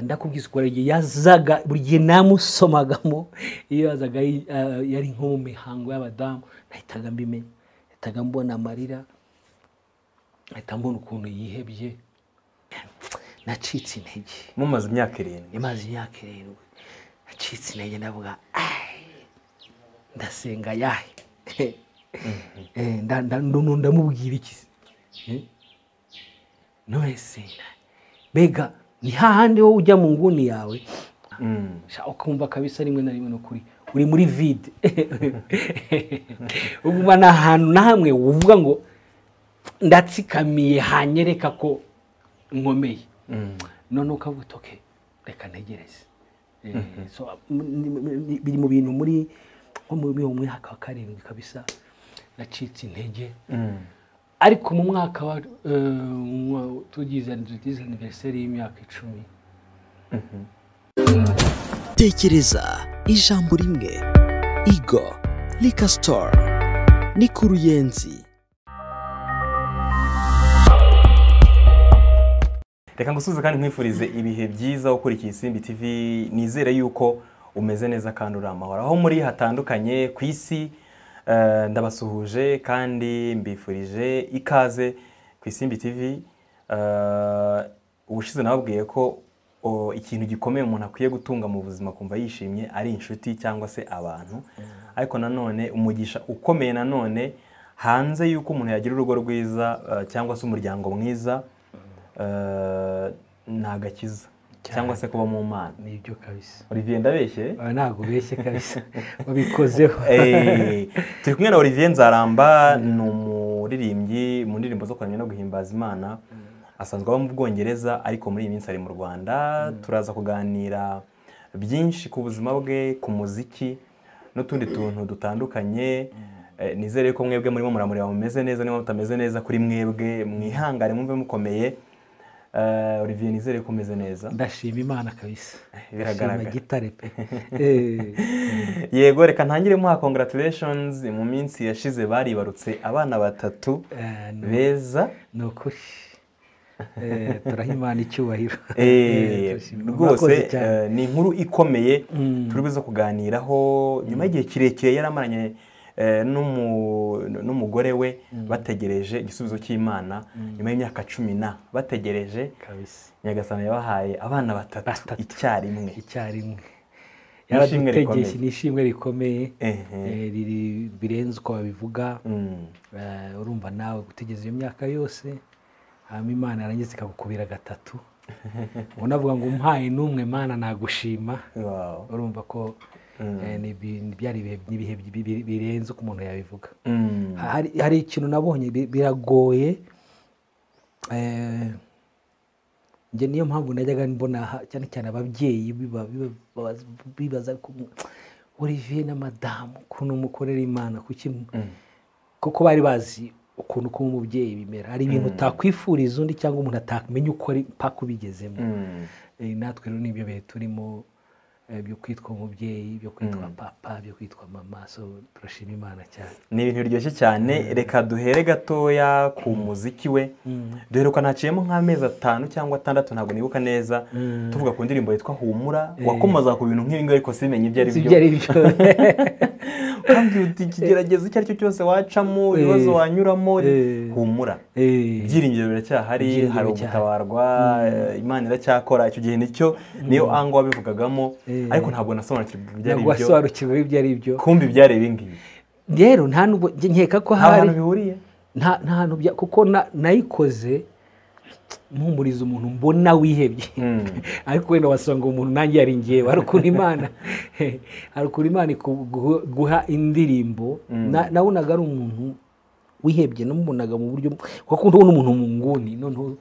ndakubwiza ukora igihe yazaga buri gihe namusomagamo iyo yazaga yari nko mu mihango y'abadamu nahitaga mbimenya nahitaga mbona amarira nahita mbona ukuntu yihebye nacitse intege mumaze imyaka irindwi imaze imyaka irindwi nacitse intege ndavuga "Ai, ndasenga yahe Eh, nda- nda- ndu- ndamubwira iki se? Eh? none se mbega ni hahandi wowe ujya mu nguni yawe Mm. sha ukumva kabisa rimwe na rimwe ni ukuri uri muri vide uguma ni ahantu na hamwe uvuga ngo ndatsikamiye hanyereka ko nkomeye Mm. none ukavuga uti okay reka ntegereze Eh, so, m- ni- ni- biri mu bintu muri nko muri uwo mwaka wa karindwi kabisa nacitse intege Mm. ariko mu mwaka wa eh, wa- tugize tugize aniveriseri y'imyaka icumi Mhm. tekereza ijambo rimwe igo lika store ni ku ruyenzi reka ngusubize kandi nkwifurize ibihe byiza ukurikiye isimbi tv nizere yuko umeze neza kandi uri amahoro aho muri hatandukanye ku isi eh, ndabasuhuje kandi mbifurije ikaze ku isimbi tv Eh, ubushize nababwiye ko o, ikintu gikomeye umuntu akwiye gutunga mu buzima kumva yishimye ari inshuti cyangwa se abantu ariko nanone umugisha ukomeye nanone hanze y'uko umuntu yagira urugo rwiza eh, cyangwa se umuryango mwiza eh, ni agakiza cyangwa se kuba mu mana nibyo kabisa olivier ndabeshye Oya, ntabwo ubeshye kabisa wabikozeho Eh, turi kumwe na olivier nzaramba ni umuririmbyi mu ndirimbo zo kuramya no guhimbaza imana asanzwe aba mu bwongereza ariko muri iyi minsi ari mu rwanda turaza kuganira byinshi ku buzima bwe ku muziki n'utundi tuntu dutandukanye Eh, nizere ko mwebwe murimo muramureba mumeze neza niba mutameze neza kuri mwebwe mwihangane mwumve mukomeye Eh, olivier nizere ko umeze neza ndashima imana kabisa Biragaragara. Ndashima gitare pe Eh, yego reka ntangire muha congratulations mu minsi yashize baribarutse abana batatu eh, ni- beza ni ukuri Eh, turaha imana icyubahiro Eh, Eh, turashima. Murakoze rwose cyane. eh, ni inkuru ikomeye Mm. turi buze kuganiraho nyuma y'igihe kirekire yari amaranye eh, n'umu- n'umugore we bategereje igisubizo cy'imana nyuma y'imyaka cumi na bategereje kabisa nyagasani yabahaye abana batatu Batatu. icyarimwe icyarimwe N'ishimwe yaradutegeje rikomeye. ni ishimwe rikomeye Ehe. eh, riri birenze uko babivuga Mm. Eh, urumva nawe gutegereza iyo myaka yose hanyuma imana yarangiza ikagukubira gatatu unavuga ngo umpaye n'umwe mana nagushima Wow. urumva ko eh, ni ibi- byari ibihe- ni ibihe bi- bi- birenze uko umuntu yabivuga Mm. Ha- hari- hari ikintu nabonye bi- biragoye eh, njye niyo mpamvu najyaga mbona ha- cyane cyane ababyeyi biba- biba- babaza- bibaza ko olivier na madamu ukuntu mukorera imana kuki mu- kuko bari bazi ukuntu kuba umubyeyi bimera hari ibintu utakwifuriza undi cyangwa umuntu atamenya uko ari mpaka ubigezemo Mm. Eh, natwe rero nibyo bihe turimo eh, byo kwitwa umubyeyi byo kwitwa papa byo kwitwa mama so turashima imana cyane ni ibintu biryoshye cyane reka duhere gatoya ku muziki we duhere ko naciyemo nk'amezi atanu cyangwa atandatu ntabwo nibuka neza tuvuga ku ndirimbo yitwa humura wakomoza ku bintu nk'ibi ngibi ariko simenye ibyo ari Si byo ibyo ari byo ukambwira uti ikigeragezo icyo ari cyo cyose wacamo ibibazo wanyuramo Eh. humura Eh, ibyiringiro biracyahari Ibyiringiro hari biracyahari. ugutabarwa eh, imana iracyakora icyo gihe nicyo niyo ango wabivugagamo Eh. ariko ntabwo nasobanukirwa ibyo ari ntabwo byo wasobanukirwa ibyo ari byo kumbi byari ibi ngibi rero nta nubwo njye nkeka ko nta hantu hari bihuriye nta nta hantu bya kuko na- nayikoze mpumuriza umuntu mbona wihebye Mm. ariko wenda wasanga umuntu nanjye yari ngewe hari ukuntu imana hari ukuntu imana ikugu- guha indirimbo Na- nabonaga ari umuntu wihebye namubonaga mu buryo kuko ndabona umuntu mu nguni noneho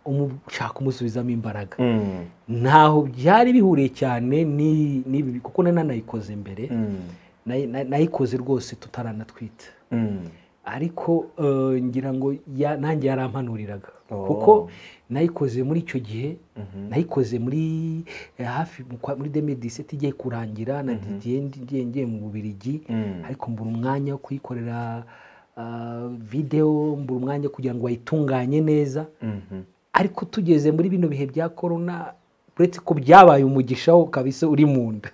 umu- ushaka kumusubizamo imbaraga Mm. ntaho byari bihuriye cyane ni- n'ibi kuko nari nanayikoze mbere Mm. Nayi- nayi- nayikoze rwose tutaranatwita Mm. ariko eh, ngira ngo ya- nanjye yarampanuriraga Oh. kuko nayikoze muri icyo gihe nayikoze muri eh, hafi mu kwa- muri demediseti igiye kurangira na didiye ngiye ngiye mu bubirigi Mm. ariko mbura umwanya wo kuyikorera ah, videwo mbura umwanya wo kugira ngo bayitunganye neza Mhm. ariko tugeze muri bino bihe bya korona uretse ko byabaye umugisha wo kabisa uri mu nda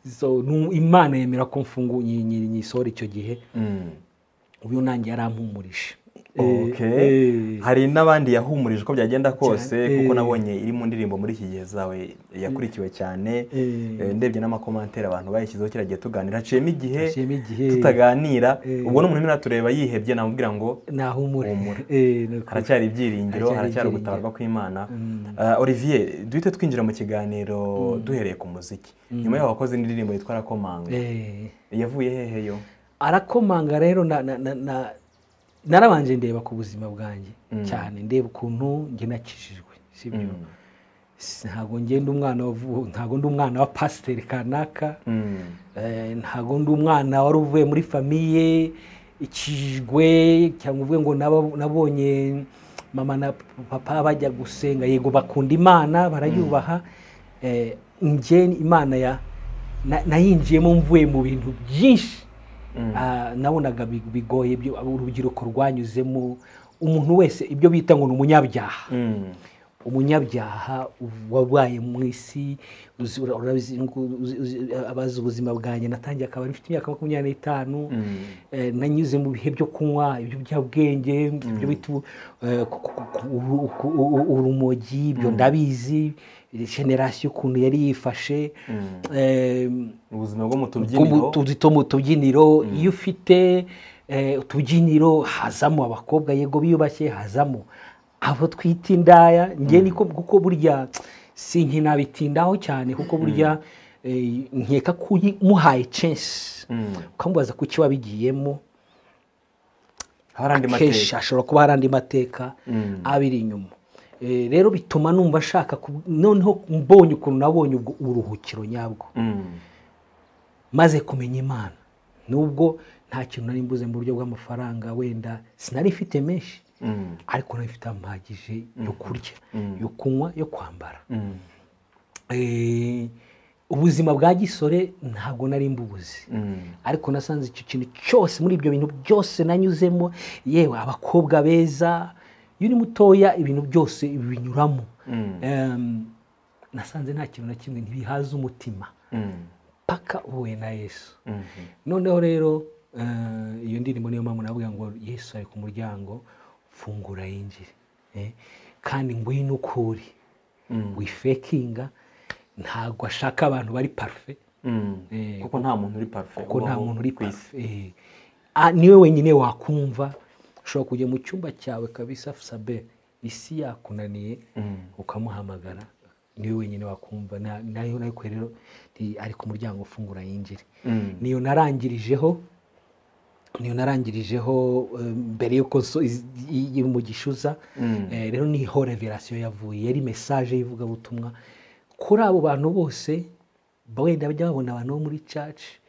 So, nu- imana yemera ko mfungu nyi- nyi- nyisohora icyo gihe uyu nanjye yarampumurije Okay. hari n'abandi yahumurijwe uko byagenda kose Cyane. kuko Eh. nabonye iri mu ndirimbo muri iki gihe zawe yakurikiwe cyane Eh. Eh, ndebye n'amakomantere abantu bayishyizeho kiriya gihe tuganira haciyemo igihe Haciyemo igihe. tutaganira Eh. ubwo n'umuntu urimo aratureba yihebye namubwira ngo nahumure Humura. Eh, ni ukuri. haracyari ibyiringiro Haracyari haracyari ibyiringiro. ubutabarwa kw'imana Mm. Eh, olivier duhite twinjira mu kiganiro duhereye ku muziki nyuma yaho wakoze indirimbo yitwa arakomanga Eh. yavuye hehe yo arakomanga rero na- na- na- na- narabanje ndeba ku buzima bwanjye cyane ndeba ukuntu njye nakijijwe sibyo Si- ntabwo ngenda umwana wavu- ntabwo ndi umwana wa pasiteri kanaka Mm. Eh, ntabwo ndi umwana wari uvuye muri famiye ikijwe cyangwa uvuye ngo naba- nabonye mama na papa bajya gusenga yego bakunda imana barayubaha Eh, njye imana ya na- nayinjiyemo mvuye mu bintu byinshi Ah, nabonaga bi- bigoye ibyo urubyiruko rwanyuzemo umuntu wese ibyo bita ngo ni umunyabyaha Mm. umunyabyaha wabaye mu isi uzi- ura- urabizi ngo uzi- uzi- abazi ubuzima bwanjye natangiye akabari mfite imyaka makumyabiri n'itanu Mm. Eh, nanyuze mu bihe byo kunywa ibiyobyabwenge ibyo bita ubu- eh, ku- ku- ku- uru- ku- u- u- urumogi ibyo ndabizi generasiyo ukuntu yari yifashe Em, ubuzima bwo mu tubyiniro Kumu- tuzi two mu tubyiniro iyo ufite eh, utubyiniro hazamo abakobwa yego biyubashye hazamo abo twita indaya njye niko kuko burya sinkinabitindaho cyane kuko burya eh, nkeka ko uyi- muhaye censi ukamubaza kuki wabigiyemo haba hari andi kenshi mateka hashobora kuba hari andi mateka Mm. abiri inyuma Eh, rero bituma numva nshaka ku- noneho mbonye ukuntu nabonye ubwo uburuhukiro nyabwo Mm. maze kumenya imana nubwo nta kintu nari mbuze mu buryo bw'amafaranga wenda sinari mfite menshi Mm. ariko nari mfite amahagije yo kurya Mm. yo kunywa yo kwambara Mm. Eh, ubuzima bwa gisore ntabwo nari mbubuze Mm. ariko nasanze icyo kintu cyose muri ibyo bintu byose nanyuzemo yewe abakobwa beza iyo uri mutoya ibintu byose binyuramo Mm. Em, nasanze nta kintu na kimwe ntibihaza umutima Mm. paka uhuye na yesu Mm. noneho rero eh, iyo ndirimbo niyo mpamvu navuga ngo yesu ari ku muryango fungura yinjire Eh, kandi ngwino ukuri Mm. wifekinga ntabwo ashaka abantu bari parufe Mm. Eh, kuko nta muntu uri parufe kuko nta ubaho muntu uri ku isi. parufe Eh, ah, niwe wenyine wakumva ushobora kujya mu cyumba cyawe kabisa sabe isi yakunaniye Mm. ukamuhamagara niwe wenyine wakumva Na- nayo nayo kwe rero nti- ari ku muryango fungura yinjire Mm. niyo narangirijeho niyo narangirijeho eh, mbere y'uko nso- iz- i- i- mu gishuza Mm. Eh, rero niho reverasiyo yavuye yari mesaje y'ivugabutumwa kuri abo bantu bose wenda bajya babona abantu bo muri caci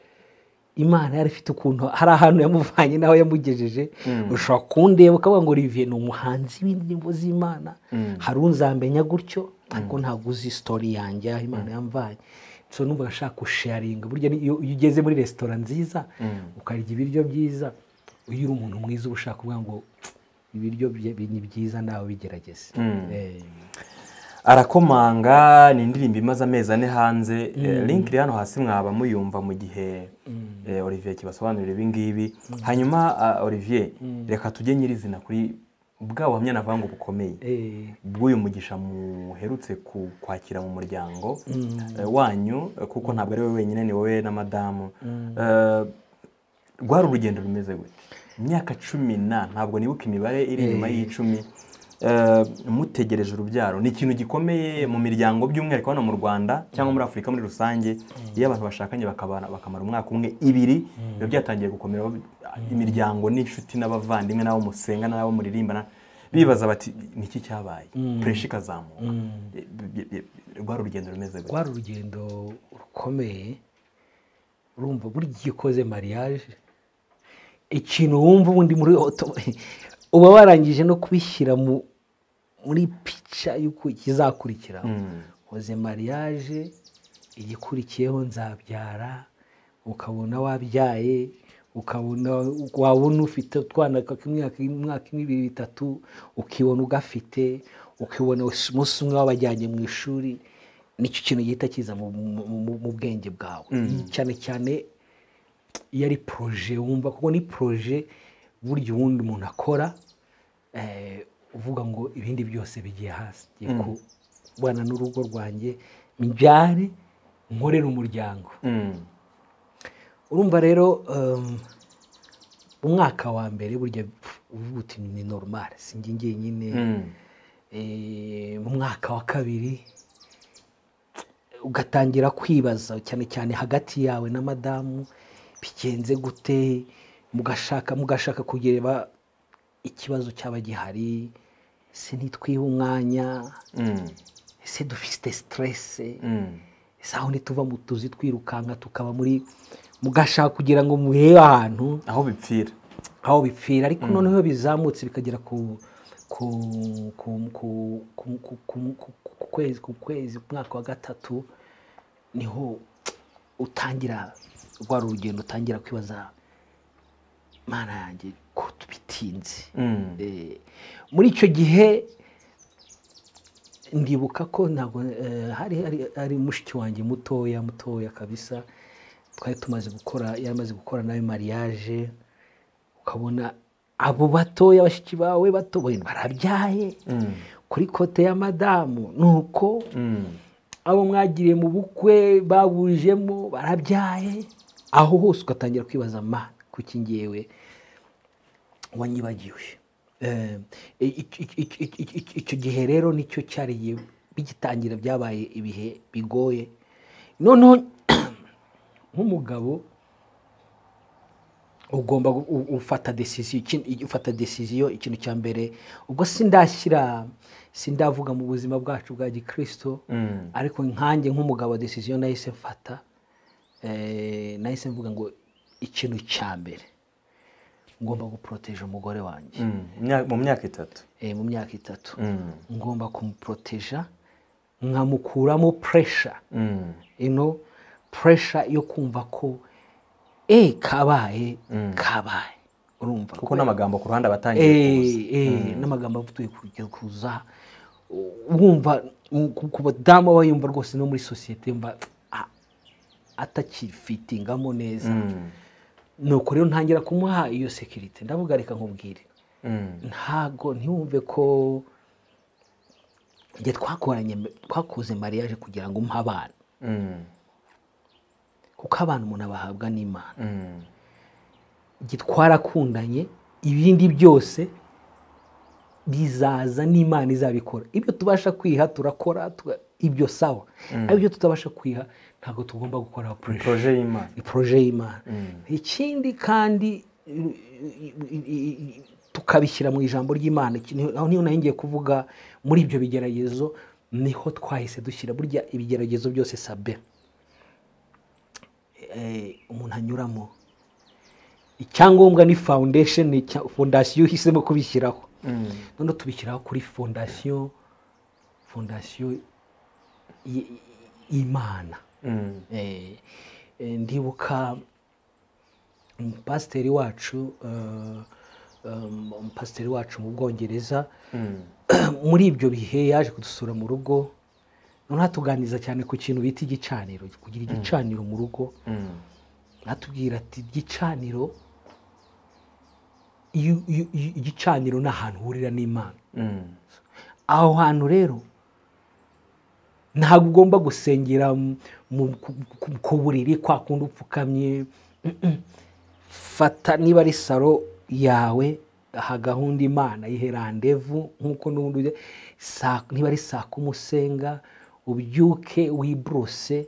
imana yari ifite ukuntu hari ahantu yamuvanye n'aho yamugejeje ushobora kundeba ukavuga ngo olivier ni umuhanzi w'indirimbo z'imana hari unzambenya gutyo ariko ntabwo uzi sitori yanjye aho imana yamvanye so numva nshaka gusharinga burya ni- iyo iyo ugeze muri resitora nziza ukarya ibiryo byiza iyo uri umuntu mwiza uba ushaka kuvuga ngo ibiryo bye- bi- ni byiza nawe bigerageze Eh, arakomanga ni indirimbo imaze amezi ane hanze Eh, link iri hano hasi mwaba muyumva mu gihe eh, olivier kibasobanurira ibi ngibi hanyuma ah, olivier reka tujye nyirizina kuri bwa buhamya navuga ngo bukomeye eh, bw'uyu mugisha muherutse ku- kwakira mu muryango eh, wanyu eh, kuko ntabwo ari we wenyine ni wowe na madamu Eh, rwari urugendo rumeze gute imyaka cumi na ntabwo nibuka imibare iri inyuma y'icumi Eh, mutegereje urubyaro ni ikintu gikomeye mu miryango by'umwihariko hano mu rwanda cyangwa muri afurika muri rusange iyo abantu bashakanye bakabana bakamara umwaka umwe ibiri biba byatangiye gukomera imiryango n'inshuti n'abavandimwe n'abo musenga n'abo muririmbana bibaza bati niki cyabaye puresha ikazamuka Eh, bi- bi- rwari urugendo rumeze gute rwari urugendo rukomeye urumva burya iyo ukoze mariage ikintu wumva ubundi muri oto uba warangije no kubishyira mu muri pica y'uko kizakurikiraho Mm. koze mariage igikurikiyeho nzabyara ukabona wabyaye ukabona wabona ufite utwana kak'imyaka imyaka imwe ibiri bitatu ukibona ugafite ukibona umunsi umwe wabajyanye mu ishuri nicyo kintu gihita kiza mu- mu- mu- mu bwenge bwawe cyane cyane iyo ari poroje wumva kuko ni poroje burya ubundi umuntu akora eh, uvuga ngo ibindi byose bigiye hasi ngiye kubana n'urugo rwanjye mbyare nkorere umuryango Mm. urumva rero um, umwaka wa mbere burya uvuga uti ni normal si njye njyenyine Mm. Eh, mu mwaka wa kabiri ugatangira kwibaza cyane cyane hagati yawe na madamu bigenze gute mugashaka mugashaka kugireba ikibazo cyaba gihari se ntitwihe umwanya Mm. ese dufite siterese Mm. ese aho ntituva mu tuzi twirukanka tukaba muri mugashaka kugira ngo murebe ahantu aho bipfira aho bipfira ariko noneho iyo bizamutse bikagera ku ku ku ku ku ku ku- ku- ku kwezi ku kwezi ku mwaka wa gatatu niho utangira rwa rugendo utangira kwibaza mana yanjye ko tubitinze Mm. Eh, muri icyo gihe ndibuka ko ntabwo eh, hari hari- hari mushiki wanjye mutoya mutoya kabisa twari tumaze gukora yari amaze gukora nawe mariage ukabona abo batoya bashiki bawe bato wenda barabyaye Mm. kuri kote ya madamu ni uko Mm. abo mwagiriye mu bukwe babujemo barabyaye aho hose ugatangira kwibaza ma kuki ngewe wanyibagiwe Eh, ic- ic- ic- ic- ic- ic- icyo gihe rero nicyo cyariye bigitangira byabaye ibihe bigoye noneho nk'umugabo ugomba gu- u- ufata decision iki- i- ufata decision ikintu cya mbere ubwo sindashyira sindavuga mu buzima bwacu bwa gikristo Mm. ariko nkanjye nk'umugabo decision nahise mfata eh, nahise mvuga ngo ikintu cya mbere ngomba guporoteje umugore wanjye Mm. Imya- mu myaka itatu eh, mu myaka itatu Mm. ngomba kumuporoteja nkamukuramo pressure Mm. ino pressure yo kumva ko e kabaye Mm. kabaye urumva kuko n'amagambo ku ruhande abatangiye kuza Eh, eh, n'amagambo avuye kujya kuza U- wumva u- ku- ku badamu aba yumva rwose no muri sosiyete yumva a- atakifitingamo neza Mm. nuko rero ntangira kumuha iyo sekirite ndavuga reka nkubwire Mm. ntago ntiwumve ko njye twakoranye twakoze mariage kugira ngo umpe abana Mm. kuko abana umuntu abahabwa n'imana Mm. igihe twarakundanye ibindi byose bizaza n'imana izabikora ibyo tubasha kwiha turakora tuga- ibyo sawa ariko ibyo tutabasha kwiha ntabwo tugomba gukora pressure proje y'imana ni poroje y'imana ikindi kandi i- i- i- i- tukabishyira mu ijambo ry'imana Iki niho- aho niho nahingiye kuvuga muri ibyo bigeragezo niho twahise dushyira burya ibigeragezo byose sabe eh, umuntu anyuramo icyangombwa ni foundation cya- fondasiyo uhisemo kubishyiraho Mm. noneho tubishyiraho kuri fondasiyo fondasiyo y- y- y'imana Mm. Eh, eh, ndibuka umupasiteri wacu eh, um, umupasiteri wacu mu bwongereza Mm. muri ibyo bihe yaje kudusura mu rugo noneho atuganiriza cyane ku kintu bita igicaniro kugira igicaniro mu rugo Mm. atubwira ati igicaniro iyo- iyo- iyo- igicaniro ni ahantu uhurira n'imana Mm. aho hantu rero ntabwo ugomba gusengera mu- mu- ku- ku- ku buriri kwa kundi upfukamye Mm-mm. fata niba ari saro yawe aha gahunda imana ihe randevu nk'uko n'ubundi ujya- saa- niba ari saa kumi usenga ubyuke wiborose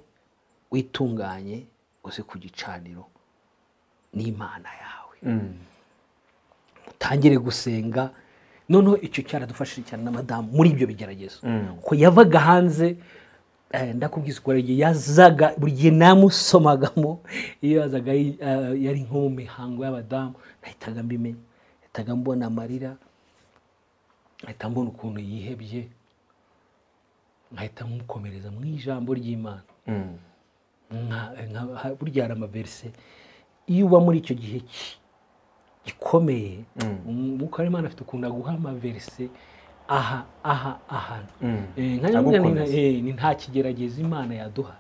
witunganye uze ku gicaniro n'imana yawe Mm. utangire gusenga noneho icyo cyaradufashije cyane na madamu muri ibyo bigeragezo Mm. ko yavaga hanze eh, ndakubwiza ukuntu igihe yazaga buri gihe namusomagamo iyo yazaga ari- eh, yari nko mu mihango y'abadamu nahitaga mbimenya nahitaga mbona amarira nkahita mbona ukuntu yihebye nkahita mukomereza mu ijambo ry'imana Mm. nka- nka- ha- burya hari amaverise iyo uba muri icyo gihe ki- gikomeye Mm. umwuka w'imana afite ukuntu aguha amaverise aha aha ahantu Mm. Eh, nka nyamwina ni- Agukomeza. eh, ni nta kigerageza imana yaduha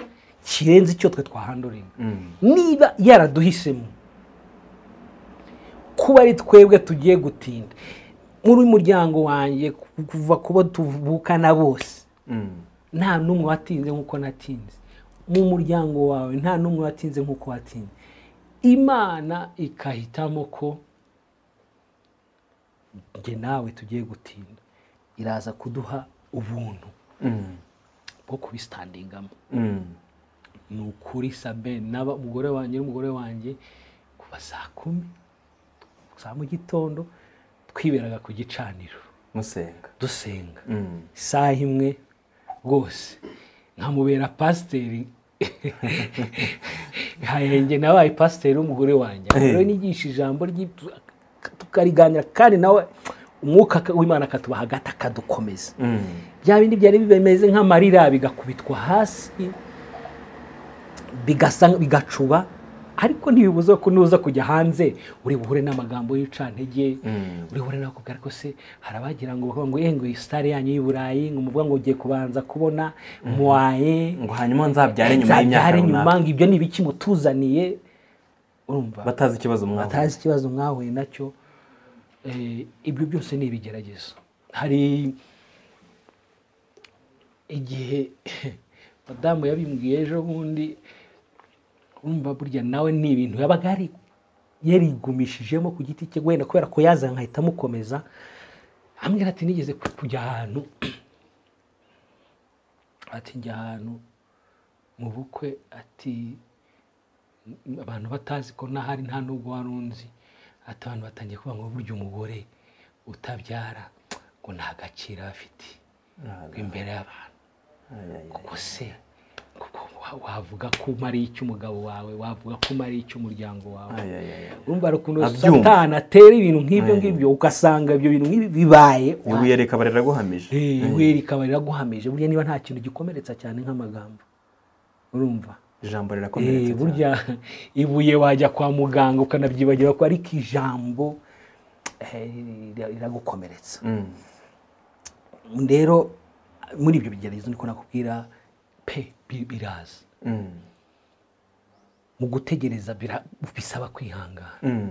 kirenze icyo twe twahandoringa Mm. niba yaraduhisemo kuba ari twebwe tugiye gutinda muri muryango wanjye ku- kuva kubo tuvukana bose Mm. nta n'umwe watinze nk'uko natinze mu muryango wawe nta n'umwe watinze nk'uko watinze imana ikahitamo ko njye nawe tugiye gutinda iraza kuduha ubuntu Mm. bwo kubisitandingamo Mm. ni ukuri sabe n'aba umugore wanjye n'umugore wanjye kuva saa kumi za mu gitondo twiberaga ku gicaniro musenga dusenga Mm. isaha imwe rwose nkamubera pasiteri hayenge nabaye pasiteri w'umugore wanjye Eh. rero nigisha ijambo ry'i- tukariganira kandi nawe umwuka w'imana akatuba hagati akadukomeza Mm. bya bindi byari bimeze nk'amarira bigakubitwa hasi bigasa bigacuba ariko ntibibuza ko nuza kujya hanze uri buhure n'amagambo y'icantege Mm. uri buhure nakubwira ko se hari abagira ngo bavuga ngo "Eh, ngo iyi sitari yanyu y'u Burayi ngo muvuga ngo ugiye kubanza kubona muwaye ngo hanyuma nzabyare nyuma y'imyaka nzabyare nyuma runaka ngo ibyo ni ibiki mutuzaniye urumva batazi ikibazo mwaka batazi ikibazo mwahuye nacyo Eh, ibyo byose ni ibigeragezo hari igihe madamu yabimbwiye ejo bundi urumva burya nawe ni ibintu yabaga yari yarigumishijemo ku giti cye wenda kubera ko yazanye nkahita amukomeza ambwira ati nigeze ku- kujya ahantu ati njya ahantu mu bukwe ati abantu batazi ko nahari nta nubwo wari unzi ati abantu batangiye kuvuga ngo burya umugore utabyara ngo nta gaciro aba afite ngo imbere y'abantu kuko se kuko wa- wavuga ko umariye icyo umugabo wawe wavuga ko umariye icyo umuryango wawe urumva hari ukuntu Abyumva. satani atera ibintu nk'ibyo Mm. ngibyo ugasanga ibyo bintu nk'ibi bibaye ibuye rikaba riraguhamije Eh, ibuye rikaba riraguhamije burya niba nta kintu gikomeretsa cyane nk'amagambo urumva ijambo Eh, rirakomeretse cyane. burya ibuye wajya kwa muganga ukanabyibagira ko ariko ijambo eh, rira- riragukomeretsa Mm. rero muri ibyo bigeragezo niko nakubwira pe bi- biraza Mm. mu gutegereza bira- bisaba kwihangana Mm.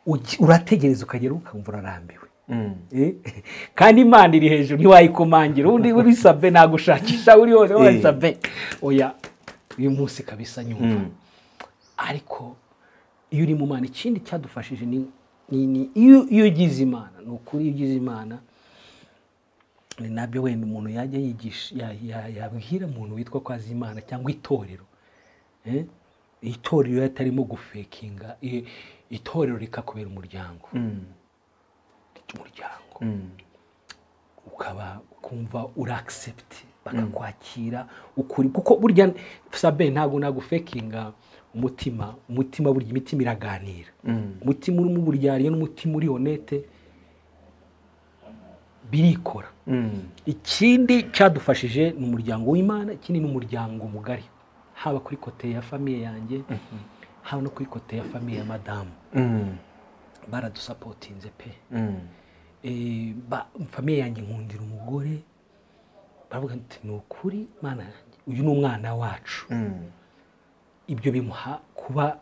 Ugi- urategereza ukagera ukumva urarambiwe Mm. Eh, kandi imana iri hejuru ntiwayikomangira undi uri sabe nagushakisha uri hose Eh. wari sabe oya uyu munsi kabisa nyumva Mm. ariko iyo uri mu mana ikindi cyadufashije ni ni- ni- iyo iyo ugize imana ni ukuri iyo ugize imana ni nabyo wenda umuntu yajya yigisha ya- ya- yabwira umuntu witwa ko azi imana cyangwa itorero Eh? itorero iyo atarimo gufekinga i- itorero rikakubera umuryango Mm. umuryango Mm. ukaba ukumva uragisepti bakakwakira ukuri kuko burya sabe ntabwo nagufekinga umutima umutima burya imitima iraganira Mm. umutima urimo uburyariye n'umutima uri honete birikora Mm. ikindi cyadufashije ni umuryango w'imana ikindi ni umuryango mugari haba kuri kote ya famiye yanjye haba no kuri kote ya famiye ya madamu Mm. baradusapotinze pe Mm. Eh, ba- famiye yanjye nkundira umugore baravuga ati ni ukuri mana yanjye uyu ni umwana wacu Mm. ibyo bimuha kuba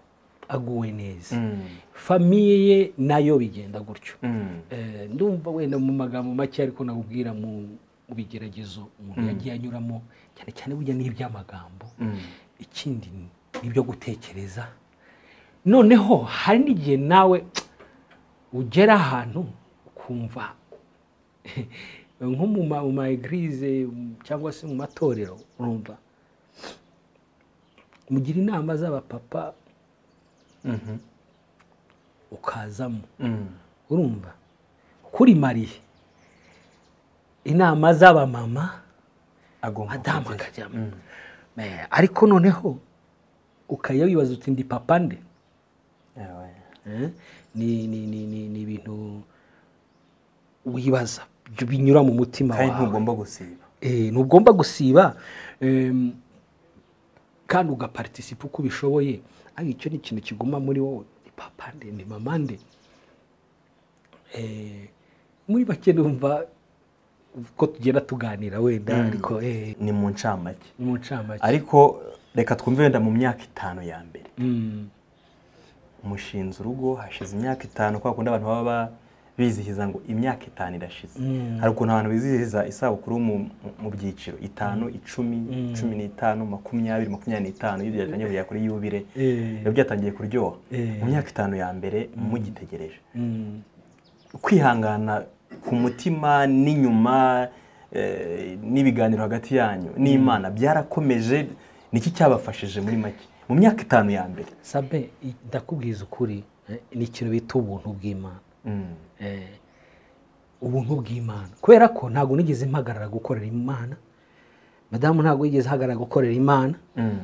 aguwe neza Mm. famiye ye nayo bigenda gutyo Mm. Eh, ndumva wenda mu magambo make ariko nakubwira mu mu bigeragezo umuntu yagiye anyuramo cyane cyane burya ni iby'amagambo Mm. ikindi ni- ni ibyo gutekereza noneho hari n'igihe nawe ugera ahantu ukumva nko mu ma- mu ma egirize cyangwa se mu matorero urumva mugira inama z'abapapa Mhm. ukazamo Mm. urumva kuri mariye inama z'abamama agomba madamu kujyayo. akajyamo Mm. Eh, ariko noneho ukajya wibaza uti ndi papa nde Yawe. Eh, ni ni ni ni ni ibintu wibaza byo binyura mu mutima kandi wawe ntugomba gusiba Eh, ntugomba gusiba em, kandi ugaparitisipa uko ubishoboye ariko icyo ni ikintu kiguma muri wowe ni papa nde ni mama nde Eh, muri bake numva ko tugenda tuganira wenda ariko eh, ni mu ncamake ni mu ncamake ariko reka twumve wenda mu myaka itanu ya mbere Mm, mushinze urugo hashize imyaka itanu kwa kundi abantu baba ba- bizihiza ngo imyaka itanu irashize hari ukuntu abantu bizihiza isabukuru mu, mu- mu byiciro itanu icumi cumi n'itanu makumyabiri makumyabiri n'itanu iyo byajyanye buriya kuri yubire eh, biba byatangiye kuryoha Eh. mu myaka itanu ya mbere mugitegereje mm, kwihangana ku mutima n'inyuma eh, n'ibiganiro hagati yanyu n'imana byarakomeje niki cyabafashije muri make mu myaka itanu ya mbere sabe i- ndakubwiza ukuri eh, ni ikintu bita ubuntu bw'imana Mm. Eh, ubuntu bw'imana kubera ko ntabwo nigeze mpagarara gukorera imana madamu ntabwo yigeze ahagarara gukorera imana Mm.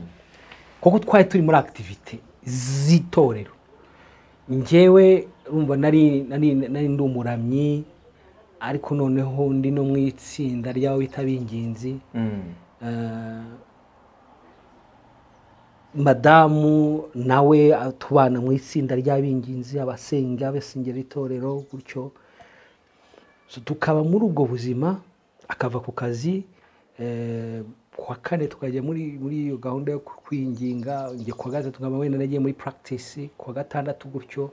kuko twari turi muri akitivite z'itorero ngewe urumva nari nari nari ndi umuramyi ariko noneho ndi no mu itsinda ry'abo bita ab'ingenzi Mm. Eh, madamu nawe tubana mu itsinda ry'abinginzi abasenga abasengera itorero gutyo So, tukaba muri ubwo buzima akava ku kazi eh, ku wa kane tukajya muri muri iyo gahunda yo kwinginga njye ku wa gatatu tukaba wenda nagiye muri practice ku wa gatandatu gutyo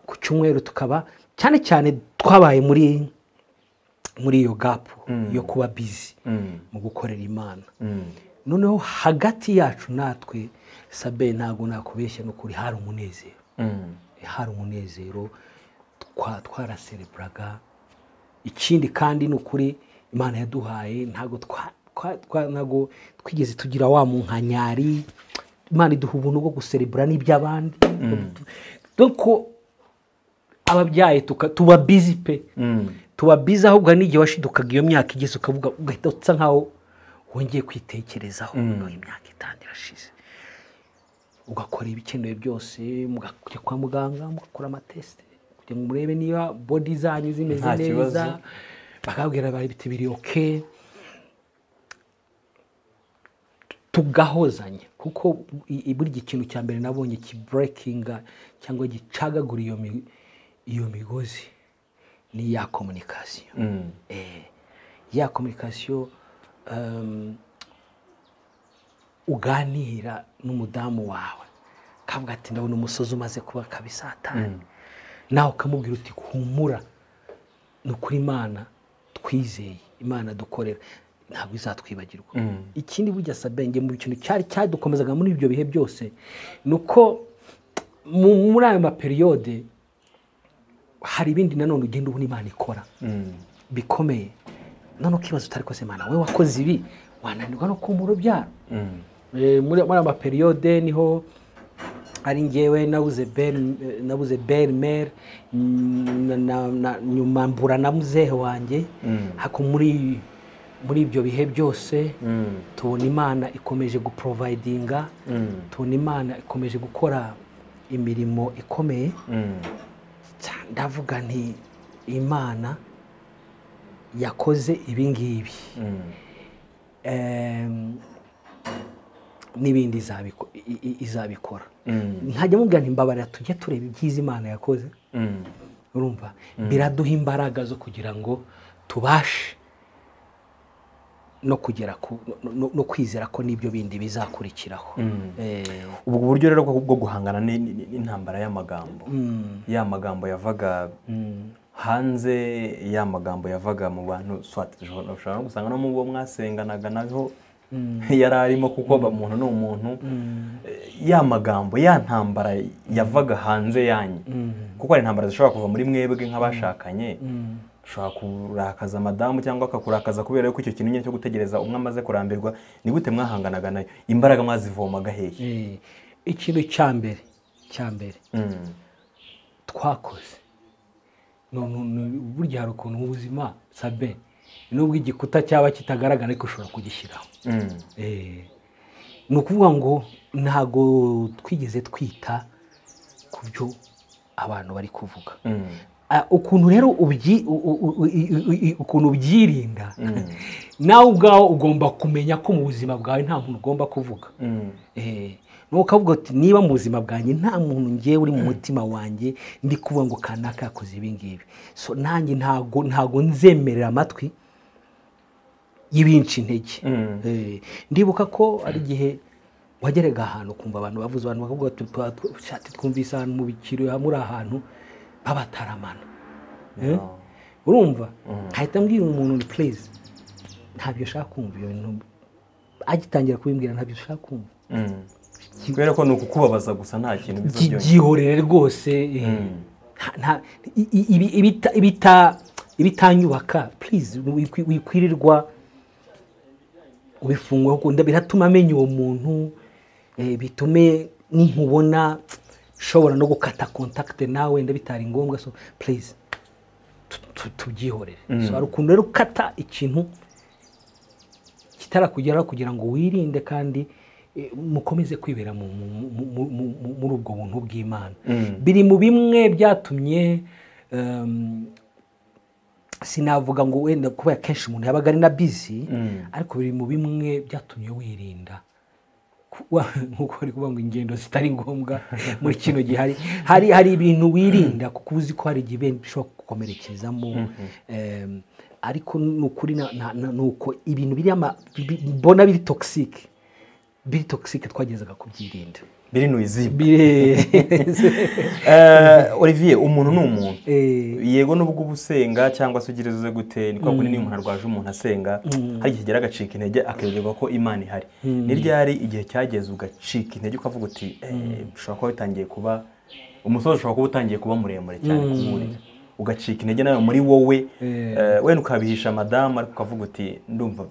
ku cyumweru tukaba cyane cyane twabaye muri muri iyo gapu yo kuba bizi Mm. mu gukorera imana Mm. noneho hagati yacu natwe sabe ntabwo nakubeshya n'ukuri hari umunezero Mm. hari umunezero twa- twarasereburaga ikindi kandi ni ukuri imana yaduhaye ntabwo twa- twa- twa- ntabwo twigeze tugira wa munkanyari imana iduha ubuntu bwo guserebura n'iby'abandi doko ababyaye tuka- tuba bizi pe Mm. tuba bizi ahubwo hari n'igihe washidukaga iyo myaka igeze ukavuga ugahita usa nkaho wongeye kwitekerezaho mm. imyaka itanu irashize ugakora ibikenewe byose mugajya kwa muganga mugakora amatesite kugira ngo murebe niba bodi zanyu zimeze Nta neza kibazo. bakabwira bari biti biri oke tugahozanya kuko i- i- burya ikintu cya mbere nabonye kiburekinga cyangwa gicagagura iyo mi- iyo migozi ni ya komunikasiyo Mm. Eh, ya kominikasiyo um, uganira n'umudamu wawe kavuga ati ndabona umusozi umaze kuba kabisatani nawe ukamubwira uti humura ni ukuri imana twizeye imana dukorera ntabwo izatwibagirwa ikindi burya sabenge mu kintu cyari cyadukomezaga muri ibyo bihe byose ni uko mu- muri ayo maperiyode hari ibindi nanone ugenda ubona imana ikora Mm. bikomeye none ukibaza utari koze imana we wakoze ibi wananirwa no kumura urubyaro Mm. Eh, muri muri ama periyode niho ari ngewe nabuze ben eh, nabuze ben mer mm, na- na- na- nyuma mbura na muzehe wanjye Mm. hako muri muri ibyo bihe byose Mm. tubona imana ikomeje guprovayidinga Mm. tubona imana ikomeje gukora imirimo ikomeye Mm. Tsa- ndavuga nti imana yakoze ibi ngibi Mm. Em, n'ibindi izabiko- i- i- izabikora Mm. ntajya mubwira nti mbabarira tujye tureba ibyiza imana yakoze Mm. urumva biraduha imbaraga zo kugira ngo tubashe no kugera ku no- no- no kwizera ko n'ibyo bindi bizakurikiraho Mm. Eh, ubwo buryo rero bwo bwo guhangana ni- ni- ni- n'intambara y'amagambo mm, ya magambo yavaga mm, hanze ya magambo yavaga mu bantu swat ushobora ushobora no gusanga no mu bo mwasenganaga naho mm, yari arimo kuko ba- umuntu ni umuntu mm, Eh, ya magambo ya ntambara yavaga hanze yanyu mm, kuko hari intambara zishobora kuva muri mwebwe nk'abashakanye mm. ushobora kurakaza madamu cyangwa akakurakaza kubera yuko icyo kintu nyine cyo gutegereza umwe amaze kurambirwa ni gute mwahanganaga nayo imbaraga mwazivomaga hehe Eh, ikintu cya mbere cya mbere Mm, twakoze No- no- no- burya hari ukuntu mu buzima sabe nubwo igikuta cyaba kitagaragara ariko ushobora kugishyiraho mm, Eh, ni ukuvuga ngo ntago twigeze twita ku byo abantu bari kuvuga mm, Ah, ukuntu rero ubyi- u- u- u- u- u- u- ukuntu ubyirinda mm, nawe ubwawe ugomba kumenya ko mu buzima bwawe nta muntu ugomba kuvuga mm, Eh, nuko ukavuga uti niba mu buzima bwanjye nta muntu ngewe uri mu mutima wanjye ndi kuvuga ngo kanaka yakoze ibi ngibi so nanjye ntago ntago nzemerera amatwi y'ibinshi intege Mm. Eh, ndibuka ko ari igihe wageraga ahantu ukumva abantu bavuze abantu bakavuga bati "Twa- tw- shati twumvise ahantu mu bikiro hamwe uri ahantu babataramana Eh? urumva hahita mbwira umuntu ni pureze ntabyo ushaka kumva ibyo bintu agitangira kubimbwira ntabyo ushaka kumva Mm. kubera ko ni ukukubabaza gusa nta kintu Gi- bizobyongera byihorere rwose eh, nta- nta- i- i- ibi- ibita- ibita- ibitanyubaka purize wikwirirwa ubifungwa kuko nda- biratuma amenya uwo muntu eh, bitume ninkubona ushobora no gukata kontakite nawe wenda bitari ngombwa so purize tubyihorere so hari ukuntu rero ukata ikintu kitarakugeraho kugira ngo wirinde kandi eh, mukomeze kwibera mu- mu- mu- mu- mu- mu- muri ubwo buntu bw'imana biri mu bimwe byatumye em, sinavuga ngo wenda kubera kenshi umuntu yabaga ari na bizi ariko biri mu bimwe byatumye wirinda kuba nkuko bari kuvuga ngo ingendo zitari ngombwa muri kino gihe hari hari hari ibintu wirinda kuko uzi ko hari igihe benda bishobora kugukomerekezamo Em, ariko ni ukuri na- na- na- ni uko ibintu biri ama- bi- mbona biri togisike biri togisike twagezaga kubyirinda biri mu izibwa Bire- Eh, olivier umuntu ni umuntu Eh, yego nubwo uba usenga cyangwa se ugira izo gute ni kwa kundi niyo umuntu arwaje umuntu asenga hari igihe kigera agacika intege akibagirwa ko imana ihari ni ryari igihe cyageze ugacika intege ukavuga uti "Eh, ushobora kuba bitangiye kuba umusozi ushobora kuba utangiye kuba muremure cyane kumurira ugacika intege nawe muri wowe eh, wenda ukabihisha madamu ariko ukavuga uti ndumva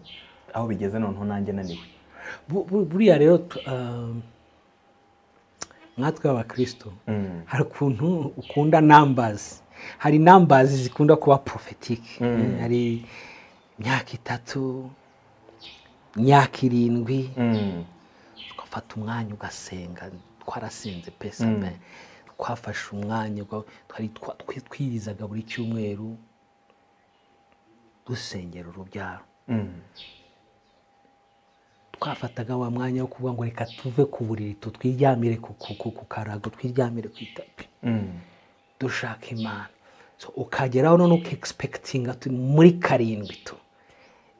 aho bigeze noneho nanjye naniwe bu- bu- buriya rero tu- um, natwe abakirisito Mm. hari ukuntu ukunda nambazi hari nambazi zikunda kuba porofetike hari imyaka itatu imyaka irindwi Mm. ugafata umwanya ugasenga twarasenze pesa me twafashe umwanya uga- twari twa- twi- twirizaga buri cyumweru dusengera urubyaro Mm. twafataga wa mwanya wo kuvuga ngo reka tuve ku buriri tutwiryamire ku, ku, ku, ku karago twiryamire ku itapi Mm. dushaka imana so ukageraho none ukegispekitinga turi muri karindwi tu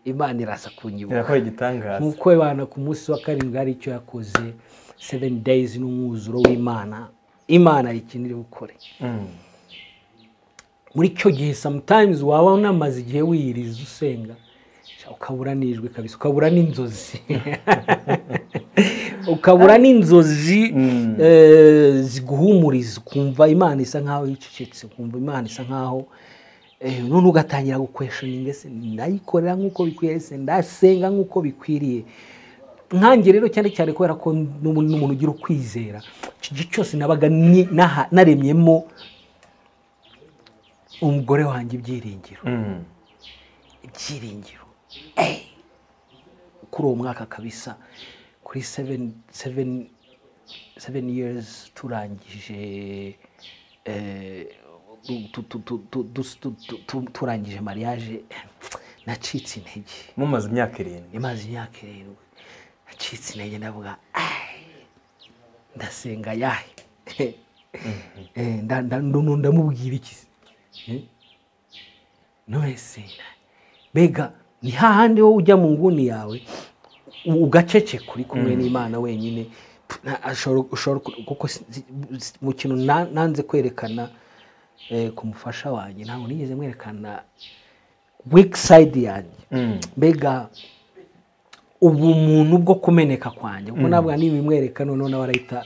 imana iraza kunyibuka irakora igitangaza nk'uko abana ku munsi wa karindwi hari icyo yakoze seven days n'umwuzuro w'imana imana hari ikintu iri bukore Mm. muri icyo gihe sometimes waba unamaze igihe wiyiriza usenga ukabura n'ijwi kabisa ukabura n'inzozi ukabura n'inzozi eh, ziguhumuriza ukumva imana isa nkaho yicecetse ukumva imana isa nkaho eh, none ugatangira gukweshoninga ese ndayikorera nk'uko bikwiriye se ndasenga nk'uko bikwiriye nkange rero cyane cyane kubera ko n'ubu ni umuntu ugira ukwizera iki gihe cyose nabaga ni- naha- naremyemo umugore wanjye ibyiringiro Mm. ibyiringiro Eh! kuri uwo mwaka kabisa kuri seven seven seven years turangije eh, tu- tu- tu- tu- dus- tu- tu- tu- turangije mariage nacitse intege mumaze imyaka irindwi imaze imyaka irindwi nacitse intege ndavuga "Ai, ndasenga yahe Eh, nda- nda- ndu- ndamubwira iki se? Eh? none se mbega ni hahandi wowe ujya mu nguni yawe u- ugaceceka uri kumwe n'imana wenyine Nta- ashobora- ushobora ku- kuko si- si- si- mu kintu na- nanze kwerekana eh, ku mufasha wanjye ntabwo nigeze mwerekana weak side yanjye Mm. mbega ubumuntu bwo kumeneka kwanjye kuko nabwo nibimwereka noneho nawe arahita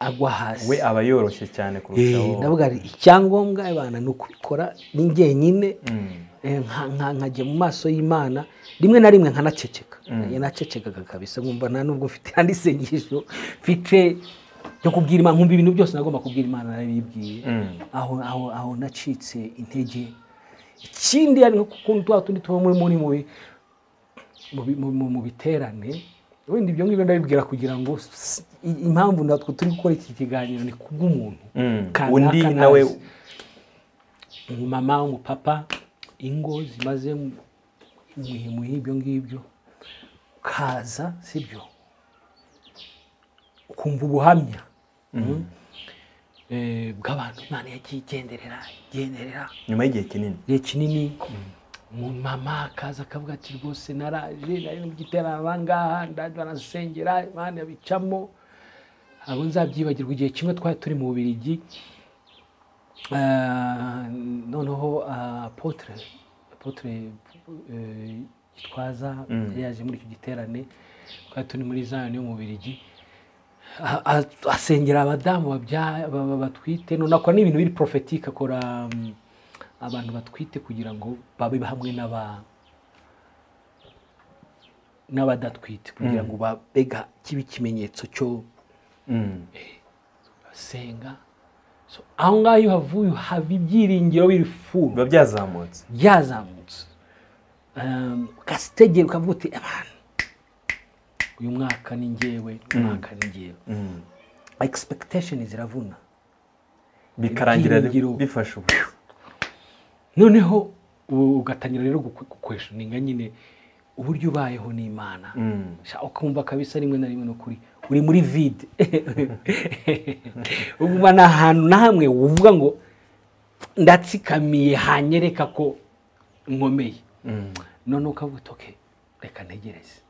agwa hasi we aba yoroshye cyane kurushaho Eh, ndavuga ari icyangombwa abana ni ukubikora ni njyenyine Mm. eh, nka- nka- nkajya mu maso y'imana rimwe na rimwe nkanaceceka yanacecekaga kabisa nkumva nta nubwo mfite andi sengesho mfite ryo kubwira imana nkumva ibintu byose nagomba kubwira imana narabibwiye Mm. aho aho aho nacitse intege ikindi ari nko kukuntu tuba tundi tuba muri muri mu bi- mu bi- mu- mu- mu biterane wenda ibyo ngibyo ndabibwira kugira ngo s- i- impamvu natwe turi gukora iki kiganiro ni kubw'umuntu Mm. Kanaka undi nazi. nawe umumama umupapa ingo zimaze muhimuhi ibyo ngibyo ukaza sibyo ukumva ubuhamya Mm. Eh, bw'abantu imana yagiye igenderera igenderera nyuma y'igihe kinini igihe kinini mama akaza akavuga ati rwose naraje nari mu giterane aha ngaha ndaje barasengera imana bicamo abo nzabyibagirwa igihe kimwe twari turi mu bubirigi Ah, noneho ah, apotre apotre eh, gitwaza yari yaje muri icyo giterane twari turi muri zayoni yo mu birigi asengera abadamu babya- ba- ba- batwite none akora n'ibintu biri porofetike akora mm, abantu batwite kugira ngo babe hamwe n'aba n'abadatwite kugira ngo babega kibe ikimenyetso cyo Mm. senga so aho ngaho iyo uhavuye uhava ibyiringiro biri furu biba byazamutse byazamutse Um, ukazitegera ukavuga uti abantu uyu mwaka ni ngewe uyu mwaka ni ngewe Mm. expectation ziravuna bikarangira Ibyiringiro. bifashe ubu noneho u- ugatangira rero gukwe- gukweshoninga nyine uburyo ubayeho n'imana Mm. Sha, ukumva kabisa rimwe na rimwe nukuri uri muri vide uba ni ahantu na hamwe uvuga ngo ndatsikamiye hanyereka ko nkomeye none ukavuga uti "Okay, reka ntegereze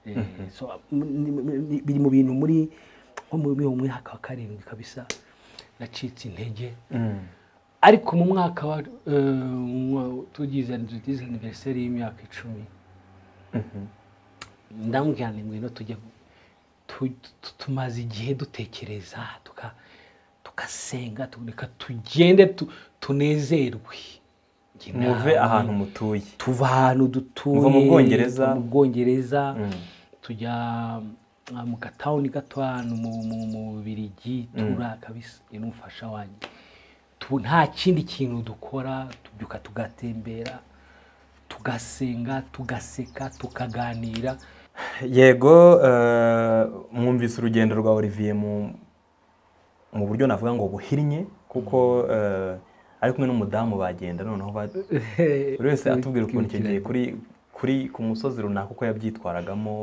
Eh, so, m- ni- ni- ni- biri mu bintu muri nko mu mu mwaka wa karindwi kabisa nacitse intege Mm. ariko mu mwaka wa eh, mwa- tugize tugize aniveriseri y'imyaka icumi ndambwira ni ngwino tujye tu- tu- tumaze igihe dutekereza tuka- tugasenga tureka tugende tu- tunezerwe Njye muve nawe ahantu mutuye tuva ahantu dutuye Muva mu Bwongereza. tuva mu Bwongereza, Mm. tujya ah, mu gatawuni gato ahantu mu mu- mu Bubiligi tura kabisa uyu ni umufasha wanjye Tu- nta kindi kintu dukora tubyuka tugatembera tugasenga tugaseka tukaganira yego eh, mwumvise urugendo rwa olivier mu mu buryo navuga ngo buhinnye kuko eh, ari kumwe n'umudamu bagenda noneho ba- buri wese atubwira ukuntu icyo gihe kuri kuri ku musozi runaka uko yabyitwaragamo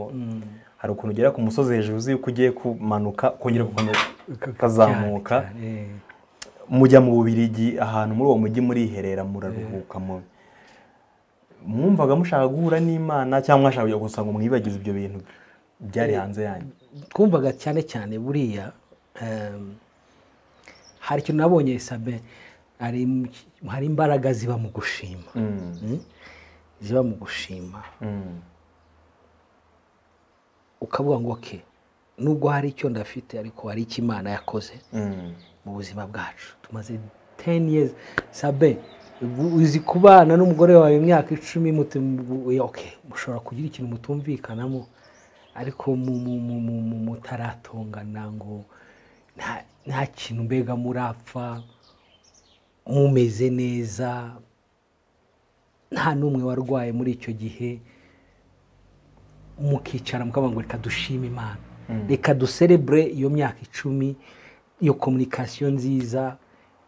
hari ukuntu ugera ku musozi hejuru uzi yuko ugiye kumanuka kongera gukomeza ukazamuka Eh, mujya mu bubirigi ahantu muri uwo mujyi muriherera muraruhuka mu mwumvaga mushaka guhura n'imana cyangwa mwashaka kujya gusa ngo mwibagize ibyo bintu byari hanze yanyu twumvaga cyane cyane buriya em, hari ikintu nabonye sabe hari im- hari imbaraga ziba mu gushima Mm, Mm? ziba mu gushima mm, ukavuga ngo ke nubwo hari icyo ndafite ariko hari icyo imana yakoze mm, mu buzima bwacu tumaze 10 years sabe ubu uzi kubana n'umugore wawe imyaka icumi muti- mu- okay, mushobora kugira ikintu mutumvikanamo ariko mu- mu- mu- mu- mu- mutaratongana ngo nta- nta kintu mbega murapfa mumeze neza nta n'umwe warwaye muri icyo gihe mukicara mukavuga ngo reka dushime imana reka duserebure iyo myaka icumi iyo komunikasiyo nziza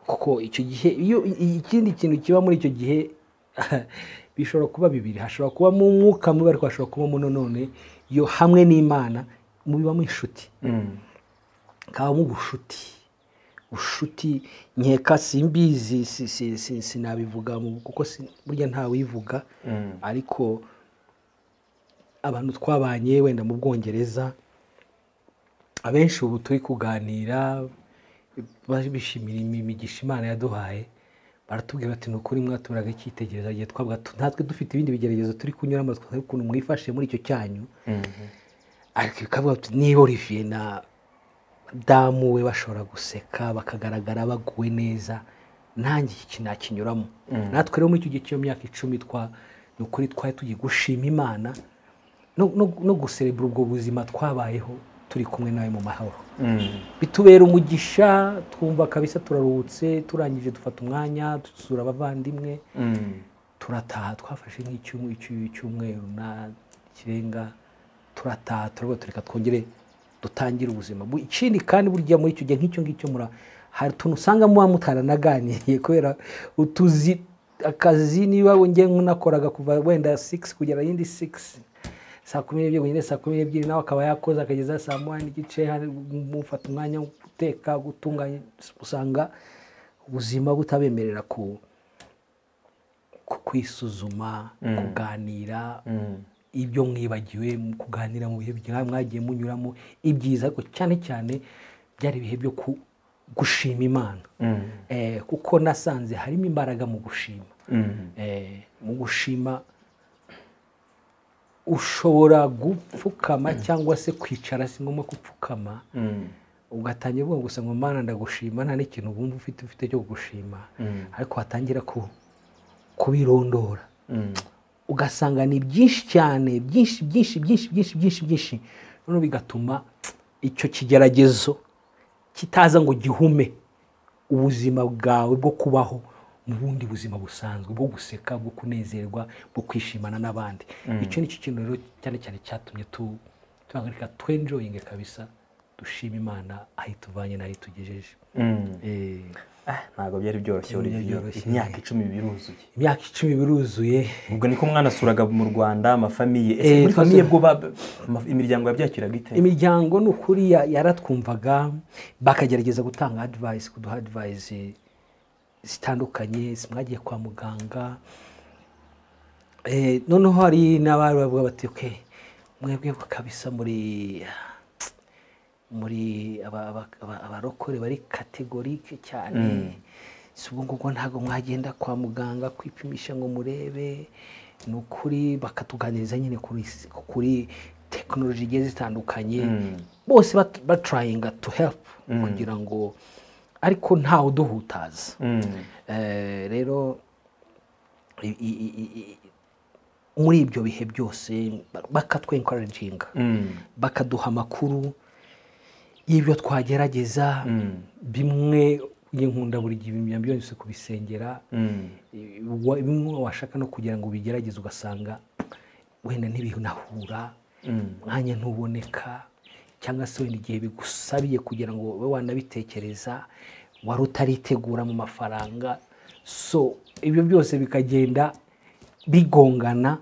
kuko icyo gihe iyo i- ikindi kintu kiba muri icyo gihe bishobora kuba bibiri hashobora kuba mu mwuka mubi ariko hashobora kuba muno none iyo hamwe n'imana mubiba mu inshuti mm, kabamo ubushuti bushuti nkeka simbizi si- si- si- sinabivuga mu- kuko si- burya ntawivuga mm, ariko abantu twabanye wenda mu bwongereza abenshi ubu turi kuganira ba- bishimira imi- imigisha imana yaduhaye baratubwira bati ni ukuri mwatuburaga icyitegererezo igihe twavuga tu- natwe dufite ibindi bigeragezo turi kunyuramo twari ukuntu mwifashe muri icyo cyanyu mm, ariko bikavuga biti niba olivier na damu we bashobora guseka bakagaragara baguwe neza nanjye iki nakinyuramo natwe rero muri icyo gihe cy'iyo myaka icumi twa ni ukuri twari tugiye gushima imana no- no no guserebura ubwo buzima twabayeho turi kumwe nawe mu mahoro mm. bitubera umugisha twumva kabisa turaruhutse turangije dufata umwanya dusura abavandimwe Mm. turataha twafashe nk'icyumwe cy'umweru na kirenga turataha turavuga ati reka twongere dutangire ubuzima Bu- ikindi kandi burya muri icyo gihe nk'icyo ngicyo mura hari utuntu usanga muba mutaranaganiye kubera utuzi akazi niba ngiye nk'unakoraga kuva wenda 6 kugera yindi 6 saa kumi n'ebyiri kugera saa kumi n'ebyiri nawe akaba yakoze akageza saa moya n'igice hari mufata umwanya wo guteka gutunganya usanga ubuzima butabemerera ku ku- kwisuzuma Mm. kuganira Mm. ibyo mwibagiwe mu kuganira mu bihe bya- mwagiye munyuramo ibyiza ariko cyane cyane byari ibihe byo ku- gushima imana Mm. Eh, kuko nasanze harimo imbaraga mu gushima Mm. Eh, mu gushima ushobora gupfukama cyangwa se kwicara si ngombwa gupfukama Mm. ugatangira uvuga gusa ngo mana ndagushima nta n'ikintu wumva ufite ufite cyo kugushima Mm. ariko watangira ku kubirondora Mm. ugasanga ni byinshi cyane byinshi byinshi byinshi byinshi byinshi byinshi noneho bigatuma icyo kigeragezo kitaza ngo gihume ubuzima bwawe bwo kubaho mu bundi buzima busanzwe bwo guseka bwo kunezerwa bwo kwishimana n'abandi icyo ni cyo kintu rero cyane cyane cyatumye tu tuhagarika twenjoyinge kabisa dushima imana aho ituvanye n'aho itugejeje Mm. Eh, Ah, ntabwo byari byoroshye Byari Olivier byoroshye. imyaka icumi biruzuye imyaka icumi biruzuye ubwo niko mwanasuraga mu rwanda amafamiye ese Eh, muri twasura- famiye bwo ba- ama- imiryango yabyakiraga ite imiryango ni ukuri ya- yaratwumvaga bakagerageza gutanga adivayisi kuduha adivayisi zitandukanye zimwagiye kwa muganga Eh, noneho hari n'abari bavuga bati "Okay, mwebwe kabisa muri muri aba- aba- aba- abarokore bari kategorike cyane si ubwo ngubwo ntabwo mwagenda kwa muganga kwipimisha ngo murebe ni ukuri bakatuganiriza nyine kuri s- kuri tekinoloji igiye zitandukanye Mm. bose bat- batrayinga to help Mm. kugira ngo ariko ntawe uduhutaza Mm. Eh, rero i- i- i- i- i- muri ibyo bihe byose bakatwenkoraginga Mm. bakaduha amakuru y'ibyo twagerageza Mm. bimwe nkunda buri gihe ibintu byose kubisengera Mm. eh, wa- bimwe washaka no kugira ngo ubigerageze ugasanga wenda ntibinahura Mm. umwanya ntuboneka cyangwa se wenda igihe bigusabiye kugira ngo ube wanabitekereza wari utaritegura mu mafaranga so ibyo byose bikagenda bigongana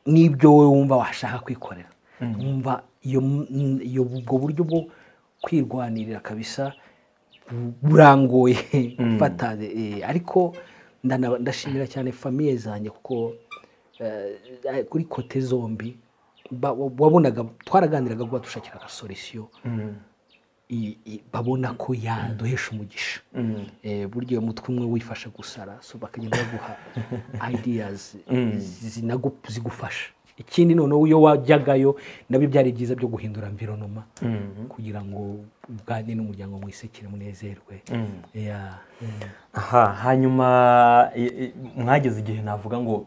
n'ibyo wowe wumva washaka kwikorera wumva iyo m- iyo ubwo buryo bwo kwirwanirira kabisa bu- burangoye gufata eh, ariko ndana- ndashimira cyane famiye zanjye kuko eh, kuri kote zombi ba- wabonaga twaraganiraga kuba dushakiraga solisiyo Mm. i- i- babona ko yaduhesha umugisha Mm. Eh, burya uyu mutwe umwe wifasha gusara so bakagenda baguha ideas zi- zinagu- zigufasha ikindi noneho iyo wajyagayo nabyo byari byiza byo guhindura environoma Mm. kugira ngo uganire n'umuryango mwisekere munezerwe Mm. Yeah. aha hanyuma i- i- mwageze igihe navuga ngo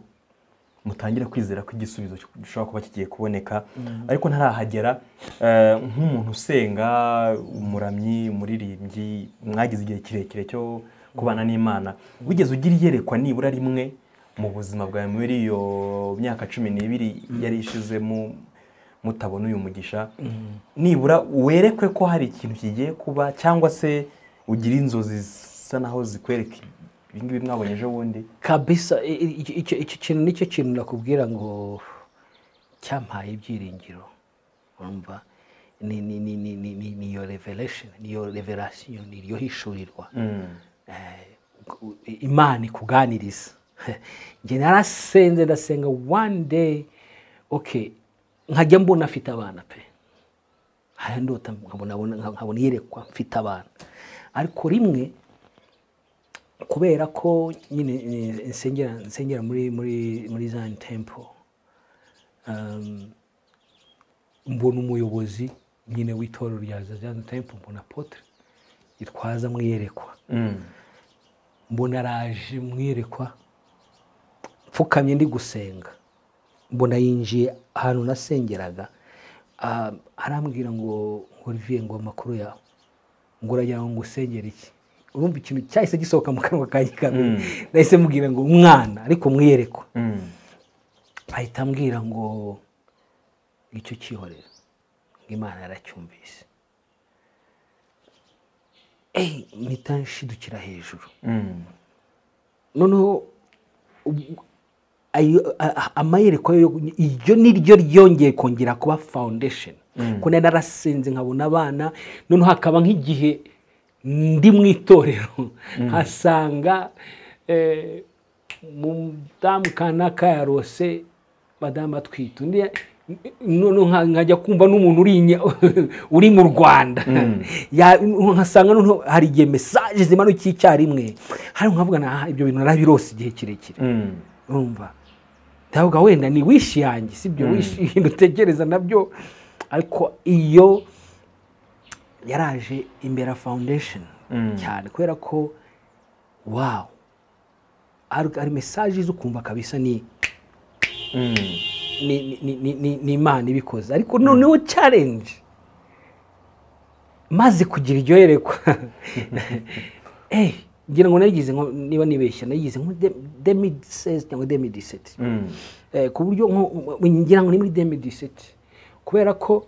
mutangire kwizera ko igisubizo cyo- gishobora kuba kigiye kuboneka ariko ntarahagera eh, nk'umuntu usenga umuramyi umuririmbyi mwagize igihe kirekire cyo kubana n'imana wigeze ugira iyerekwa nibura rimwe mu buzima bwawe muri iyo myaka cumi n'ibiri yari ishizemo mutabona uyu mugisha nibura werekwe ko hari ikintu kigiye kuba cyangwa se ugira inzozi zisa naho zikwereka ibingibi mwabonye ejo bundi kabisa i- i- icyo- icyo icyo kintu nicyo kintu nakubwira ngo cyampaye ibyiringiro urumva ni ni ni ni ni ni- ni iyo revelation ni iyo revelation ni iryo hishurirwa eh, imana ikuganiriza njye narasenze ndasenga one day okay nkajya mbona afite abana pe hari ndota nkabona nkabona- nkabona iyerekwa mfite abana ariko rimwe kubera ko nyine eh, nsengera nsengera muri muri muri Zion Temple um, mbona umuyobozi nyine w'itorero rya Zion Temple mbona Apotre Gitwaza mwiyerekwa mbona araje mwiyerekwa mfukamye ndi gusenga mbona yinjiye ahantu nasengeraga ah, arambwira ngo Olivier ngo amakuru yawe ngo uragira ngo ngusengere iki urumva ikintu cyahise gisohoka mu kanwa kanjye kabiri Mm. nahise mubwira ngo umwana ariko mwiyerekwa ahita ambwira ngo icyo cyihorera ngo imana yaracyumvise eyi mpita nshidukira hejuru noneho ubu- ayo- a- a- amayerekwa yo- iryo ni ryo ryongeye kongera kuba foundation kuko nari narasenze nkabona abana noneho hakaba nk'igihe ndi mu itorero nkasanga eh, mudamu kanaka yarose madamu atwite undi ya- noneho nka- nkajya kumva n'umuntu uri inya- uri mu rwanda Ya- nkasanga noneho hari igihe mesaje zimanukiye icyarimwe hari nkavuga na ibyo bintu narabirose igihe kirekire Mm. urumva ndavuga wenda ni wishi yanjye sibyo wishi ibintu utegereza nabyo ariko iyo yaraje imbera foundation Mm. cyane kubera ko wawu hari hari mesaje zo kumva kabisa ni Mm. ni- ni- ni- ni- ni- ni imana ibikoze ariko noneho challenge maze kugira iryo yerekwa eh ngira ngo nayigize nko- niba nibeshya nayigize nko demi seize cyangwa demi diseti Mm. Eh, ku buryo nko- ngira ngo ni muri demi diseti kubera ko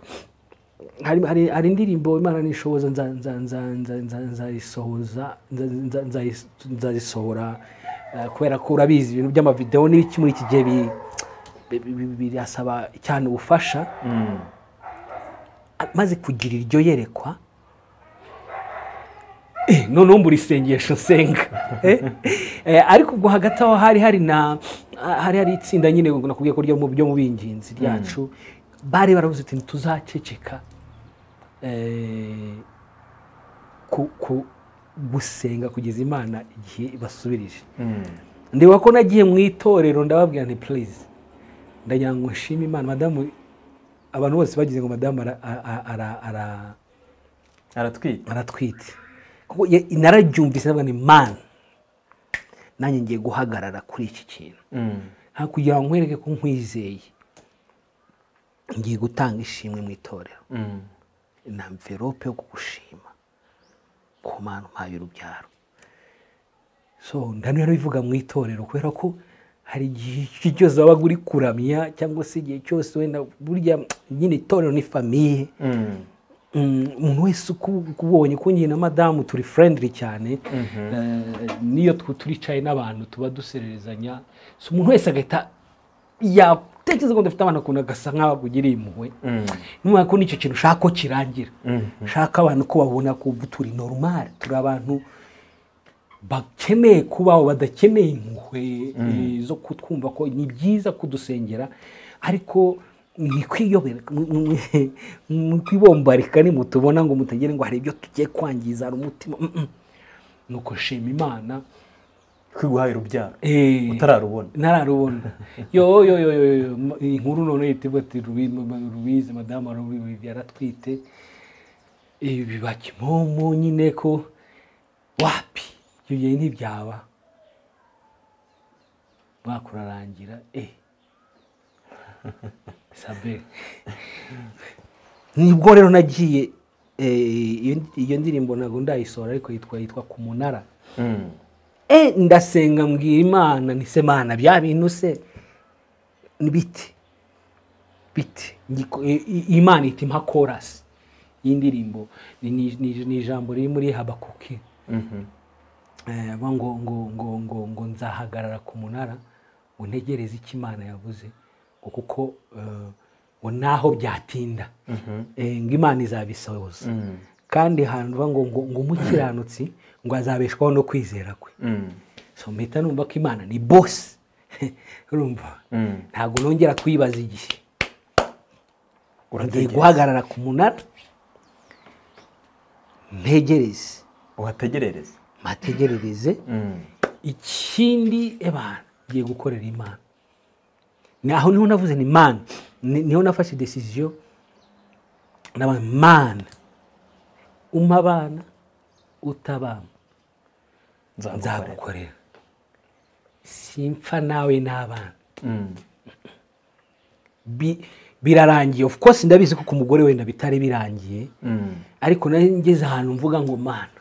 hari- hari hari indirimbo imana nishoboza nza- nza- nza- nza- nza- nzayisohoza nza- nza- nzayi- nzayisohora eh, kubera ko urabizi ibintu by'amavidewo n'ibiki muri iki gihe bi- bi- bi- birasaba cyane ubufasha Mm. maze kugira iryo yerekwa eh, noneho mbura isengesho nsenga eh, eh, ariko ubwo hagati aho hari hari na ah, hari hari itsinda nyine nakubwiye ko ryo mu byo mu bingenzi ryacu bari baravuze ati ntituzaceceka eh, ku- ku- gusenga kugeza imana igihe ibasubirije Mm. ndeba ko nagiye mu itorero ndababwira nti purize ndagira ngo nshime imana madamu abantu bose bagize ngo madamu ara- ara- ara- ara- aratwite aratwite kuko ya- nararyumvise ndavuga ni man nanjye ngiye guhagarara kuri iki kintu Mm. nta kugira ngo nkwereke ko nkwizeye ngiye gutanga ishimwe mu itorero Mm. na mverope yo kugushima ku mana umpaye urubyaro so ndano bivuga mu itorero kubera ko hari igihe icyo cyose wabaga uri kuramya cyangwa se igihe cyose wenda burya nyine itorero ni famiye Mm. Mm, umuntu wese uku- ukubonye ko njye na madamu turi friendly cyane Eh, n'iyo tu- turicaye n'abantu tuba dusererezanya so umuntu wese agahita yatekereza ko dufite abantu ukuntu agasa nk'aho agugiriye impuhwe Mm. numva ko n'icyo kintu ushaka ko kirangira Mm. ushaka abantu ko babona ko ubu turi normal turi abantu bakeneye kubaho badakeneye impuhwe eh, zo kutwumva ko ni byiza kudusengera ariko ntikwiyobere ntikwibombarika nimutubona ngo mutagere ngo hari ibyo tugiye kwangiza hari umutima mm, mm. nuko shima imana kwiguhaye urubyaro Eh, utararubona ntararubona yo yo yo yo yo m- inkuru none yitivuga ati Rubi- ma- ma- rubize madamu rubize yaratwite Eh, biba kimomo nyine ko wapi ibyo gihe ntibyaba mwaka urarangira eh sabe nibwo rero nagiye eh, iyo- iyo ndirimbo ntabwo ndayisohora ariko yitwa yitwa ku munara Mm. e ndasenga mbwira imana nise mana bya bintu se ni bite bite Ngiko- i- i- imana iti mpa korasi y'indirimbo Ni- ni ni- ni ijambo riri muri habakuki Mhm. Eh, ngo ngo ngo ngo ngo ngo nzahagarara ku munara ngo ntegereze icyo imana yavuze ngo kuko eh, ngo naho byatinda Eh, ngo imana izabisohoza Mm. kandi hantu uvuga ngo ngo ngo umukiranutsi ngo azabeshwaho no kwizera kwe Mm. so mpita numva ko imana ni bosi urumva Mm. ntabwo nongera kuyibaza igihe ngiye Urategereza. guhagarara ku munara ntegereze uhategerereza mpategerereze Mm. ikindi ebana ngiye gukorera imana ni aho niho navuze ni mani Ni- niho nafashe desiziyo ndabona mani umpa abana utabamba nzagukorera nzagukorera simpfa nawe n'abana Mm. bi- birarangiye of course ndabizi ko ku mugore wenda bitari birangiye Mm. ariko nari ngeze ahantu mvuga ngo mana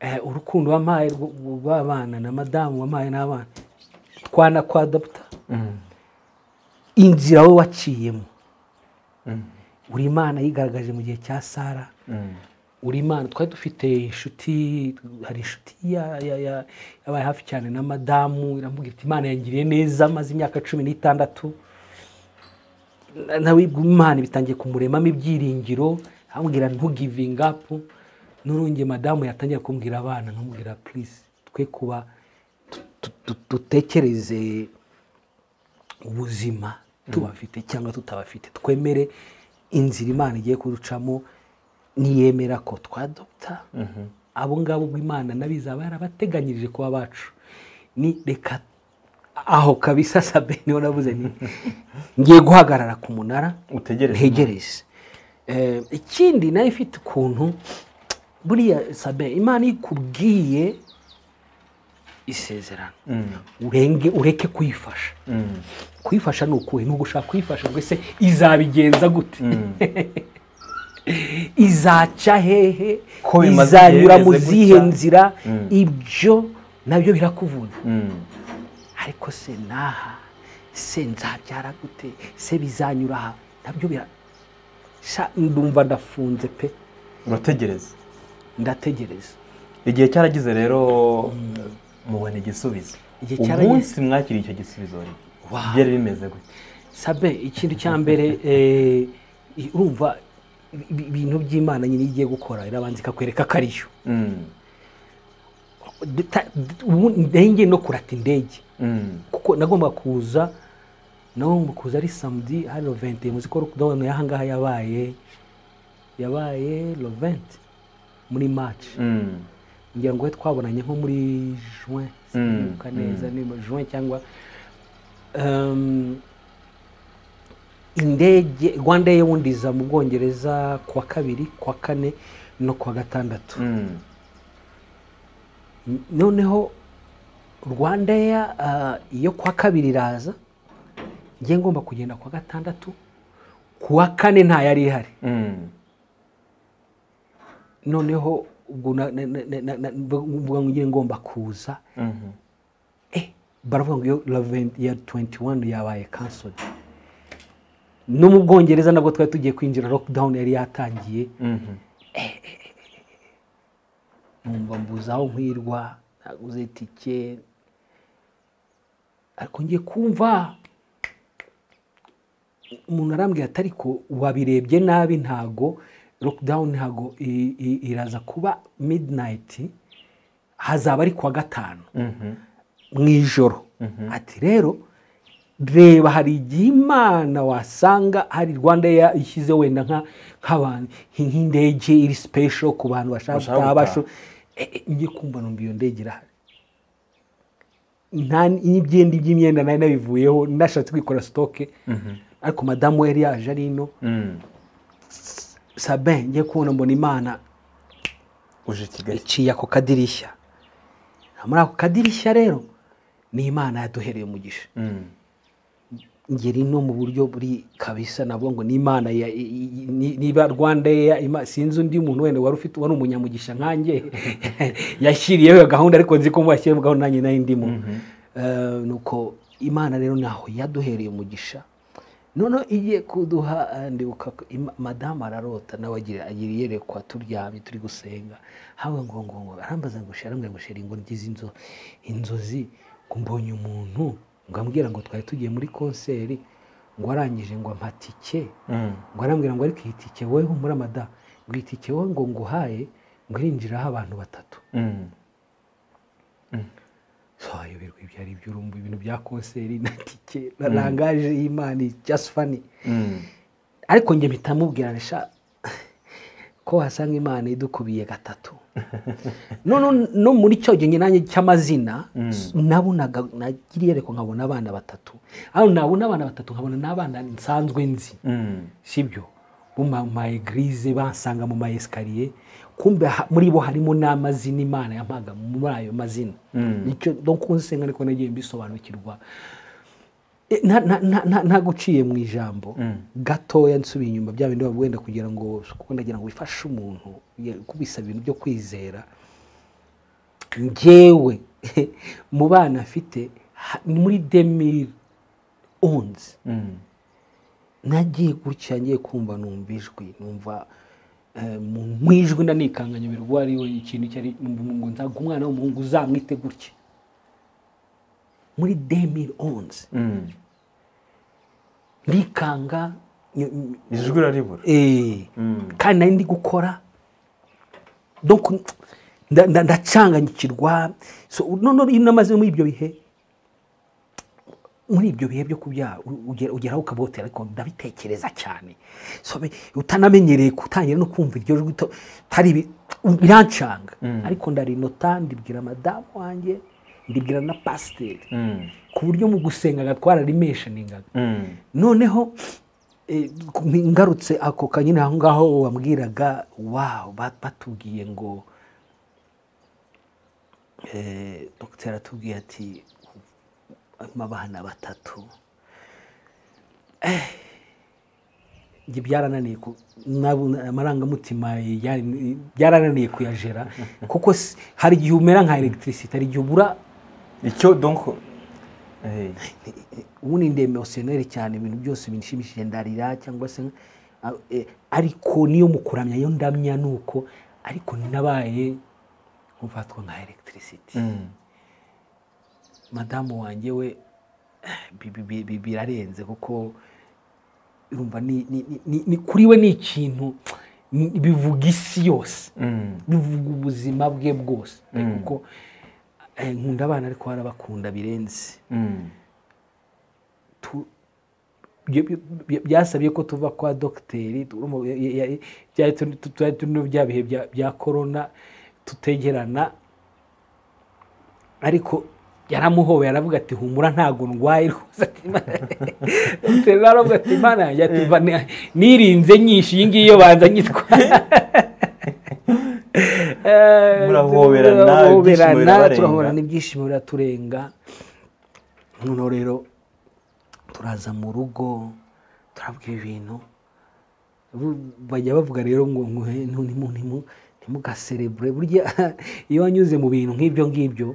eh, urukundo wampaye rwo- rw'abana na madamu wampaye n'abana twana kwa adapta Mm. inzira we waciyemo uri imana yigaragaje mu gihe cya sara Mm. uri imana twari dufite inshuti hari inshuti ya- ya- ya- yabaye hafi cyane na madamu iramubwira iti imana yangiriye neza maze imyaka cumi n'itandatu Na- nawe ubwo imana bitangiye kumuremamo ibyiringiro amubwira ntugivinga apu n'urunge madamu yatangira kumbwira abana nkamubwira purisi twe kuba tu- tu- dutekereze ubuzima tubafite cyangwa tutabafite twemere inzira imana igiye kuducamo niyemera ko twadopta abo ngabo ubwo imana n'abizaba yarabateganyirije kuba bacu ni reka aho kabisa sabe niho navuze ni ngiye guhagarara ku munara Utegereze. ntegereze Eh, ikindi nayo ifite ukuntu buriya sabe imana ikubwiye isezerano urenge ureke kuyifasha kuyifasha ni ukuhe ni ugushaka kuyifasha ngo ese izabigenza gute izaca hehe Ko bimaze izanyura igihe mu bimeze zihe gutya. nzira Mm. ibyo nabyo birakuvuna Mm. ariko se naha se nzabyara gute se bizanyura aha nabyo bira Sha, ndumva ndafunze pe urategereza ndategereza igihe cyaragize rero mubona igisubizo Igihe cyaragize. umunsi mwakiriye icyo gisubizo wari Wow. byari bimeze gutya sabe ikintu cya mbere eh, i- urumva ibi- ibintu by'imana nyine igiye gukora irabanza ikakwereka ko ariyo Mm. Duta- du- ubu ndenge no kurata indege Mm. kuko nagomba kuza nagomba kuza ari samedi hari lovente muzi ko lockdown yahangaha yabaye yabaye lovente muri match Mm. ngira ngo we twabonanye nko muri juin sinibuka mm. neza niba juin cyangwa um, indege rwanda ye wundi iza mu bwongereza ku wa kabiri ku wa kane no ku wa gatandatu Mm. noneho rwanda ya iyo kuwa kabiri iraza ngiye ngomba kugenda kuwa gatandatu kuwa kane yari ihari Mm. noneho ubwo na- na- na- na- na- na- mvuga ngo ngiye ngomba kuza Mhm. eh baravuga ngo iyo Lavent ya 21 yabaye cancelled no mu bwongereza nabwo twari tugiye kwinjira lockdown yari yatangiye Mhm. numva mbuze aho nkwirwa naguze tike ariko ngiye kumva umuntu arambwira ati ariko wabirebye nabi ntago lockdown ntago i- i- iraza kuba midnight hazaba ari kuwa gatanu Mhm. mu ijoro ati rero reba hari igihe imana wasanga hari rwanda Air ishyize wenda nka- nk'abantu nk'indege iri special ku bantu bashaka Bashaka gutaha gutaha. basho Eh, eh, ngiye kumva numva iyo ndege irahari nta n'ibyenda by'imyenda nari nabivuyeho nashatse kwikora sitoke ariko madamu we yari yaje ari ino Mm. sabe ngiye kubona mbona imana uje kigali iciye ako kadirishya muri ako kadirishya rero ni imana yaduhereye umugisha Mm. ngeri no mu buryo buri kabisa nabwo ngo ni imana ya- i- i- ni- niba rwanda ya Ima- sinzi undi muntu wenda wari ufite wari umunyamugisha nkanjye yashyiriyeho iyo gahunda ariko nzi ko mwashyiriyeho gahunda nanjye nayo ndimo Eh, nuko imana rero naho yaduhereye umugisha noneho igiye kuduha eh, ndibuka ko Ima- madamu ararota nawe agira agira iyerekwa turyamye turi gusenga hawe ngo ngo ngo arambaza ngo shera ngo shera ngo ngize inzo inzozi ngo mbonye umuntu ngo ambwira ngo twari tugiye muri konseri ngo arangije ngo ampa tike Mm. ngo arambwira ngo ariko iyi tike wowe humura madamu ngo iyi tike wowe ngo nguhaye ngo irinjiraho abantu batatu Mm. twayoberwa ibyo ari byo urumva ibintu bya konseri na tike na rangaje y'imana just funny Mm. ariko njye mpita mubwiranisha ko wasanga imana idukubiye gatatu none no muri cyo gihe nanjye cy'amazina nabonaga nagiriye reko nkabona abana batatu aho nabona abana batatu nkabona n'abana nsanzwe nzi Mm. sibyo bo ma egirize basanga mu ma esikariye kumbe ha- muri bo harimo n'amazina imana yampaga muri ayo mazina nicyo donko nsenga ariko nagiye mbisobanukirwa E, nta- nta- nta- nta- nta guciye mu ijambo gatoya nsubiye inyuma bya bindi wenda kugira ngo kuko ndagira ngo bifashe umuntu ya- kubisaba ibintu byo kwizera ngewe mu bana afite ha- ni muri demiri onzi Mm. nagiye gutya ngiye kumva numva ijwi numva eh, mu mu ijwi ndanikanganya birwa ariwe ikintu cyari numva ngo nzaga umwana w'umuhungu uzamwite gutya muri demiri onzi Mm. ndikanga ny- ny- ijwi uraribura eh, kandi nari ndi gukora donc nda- nda- ndacanganyikirwa So, noneho iyo namaze muri ibyo bihe muri ibyo bihe byo kubyara u- ugera- ugeraho ukabotera ariko ndabitekereza cyane So, be- utanamenyereye utangira no kumva iryo jwi uta- utari bi- u- birancanga ariko ndarinota ndibwira madamu wanjye ndibwira na pasiteri Mm. ku buryo mu gusengaga twararimeshaningaga Mm. noneho eh, ku- ngarutse ako kanyine aho ngaho wambwiraga wawu ba- batubwiye ngo eh, dogiteri atubwiye ati harimo abana batatu Eh, njye byarananiye ku- nabu- amarangamutima yari- byarananiye kuyajera kuko si- hari igihe umera nka elegitirisite hari igihe ubura icyo donc eh, ubundi ndi emotioneri cyane ibintu byose binshimishije ndarira cyangwa se ah, eh, ariko niyo mu kuramya yo ndamya ni uko ariko nabaye ufatwa nka elegitirisiti mm. madamu wanjye we eh, bi- bi- bi- birarenze kuko urumva ni- ni- ni- ni- ni- kuri we ni ikintu ni- bivuga isi yose Mm. bivuga ubuzima bwe bwose pe, Mm. kuko eh, nkunda abana ariko barabakunda birenze Mm. tu- byo- byo- byo- byasabye ko tuva kwa dogiteri turumva ya- ya- ya- byari turi- tu- twari turi no bya bihe bya- bya korona tutegerana ariko yaramuhowe aravuga ati humura ntago ndwaye rwose ati Imana- Dogiteri aravuga ati imana yanjye ati "Mva ni- nirinze nyinshi iyi ngiyi iyo banza nyitwara Eh, Murahoberana, turahoberana, ibyishimo birabarenga. turahoberana ibyishimo biraturenga noneho rero turaza mu rugo turabwira ibintu Bu- bajya bavuga rero ngo ngo, "Eh, ntu- ntimu- ntimu- ntimugaserebure burya iyo wanyuze mu bintu nk'ibyo ngibyo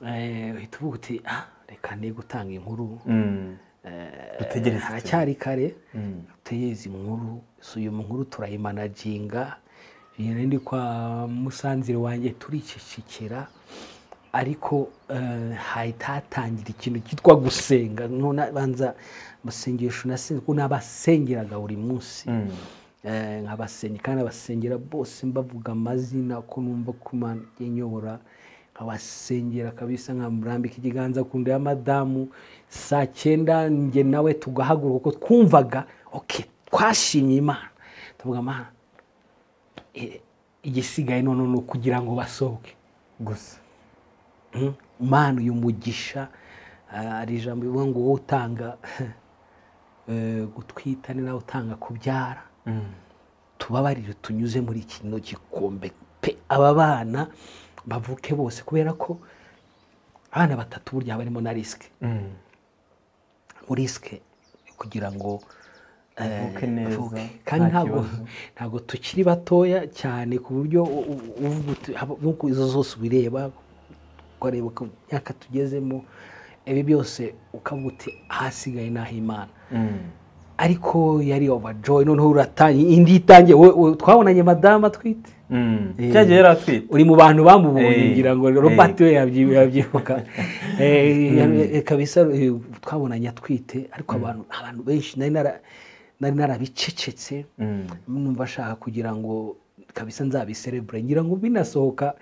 eh, uhita uvuga uti "Ah, reka ne gutanga inkuru Mm. Eh, Dutegereze tubone. haracyari kare Mm. dutegereze nkuru so iyo nkuru turayimanaginga rero ndi kwa musanzire wanjye turicecekera ariko eh, hahita hatangira ikintu cyitwa gusenga None banza amasengesho nasenze kuko n'abasengeraga buri munsi Mm. Eh, nkabasengera kandi abasengera bose mbavuga amazina ko numva ko Imana igiye inyobora nkabasengera kabisa nkamurambika ikiganza ku nda ya madamu saa cyenda njye nawe tugahaguruka kuko twumvaga okay, twashimye imana tuvuga imana eh, igisigaye noneho ni ukugira ngo basohoke gusa Mm. Mana uyu mugisha ah, hari ijambo rivuga ngo wowe utanga eh, gutwita ni nawe utanga kubyara Mm. tubabarire tunyuze muri kino gikombe pe aba bana bavuke bose kubera ko abana batatu burya haba harimo na risike Mm. risike kugira ngo eh, Bavuke neza, bavuke. nta kandi ntabwo kibazo. ntabwo tukiri batoya cyane ku buryo u- u- uvuga uti haba- nk'uko izo zose ubireba ukareba ku myaka tugezemo ibi byose ukavuga uti ahasigaye ni ah'imana Mm. ariko yari overjoy noneho uratangiye indi itangiye wowe- wowe twabonanye madamu atwite Mm. Eh. cya gihe yari atwite uri mu bantu bamubonye Eh, ngira ngo eh. robert we yabyi- yabyibuka Eh, eh, kabisa eh, twabonanye atwite ariko abantu abantu benshi nari nara- nari narabicecetse Mm. numva ashaka kugira ngo kabisa nzabiserebure ngira ngo binasohoka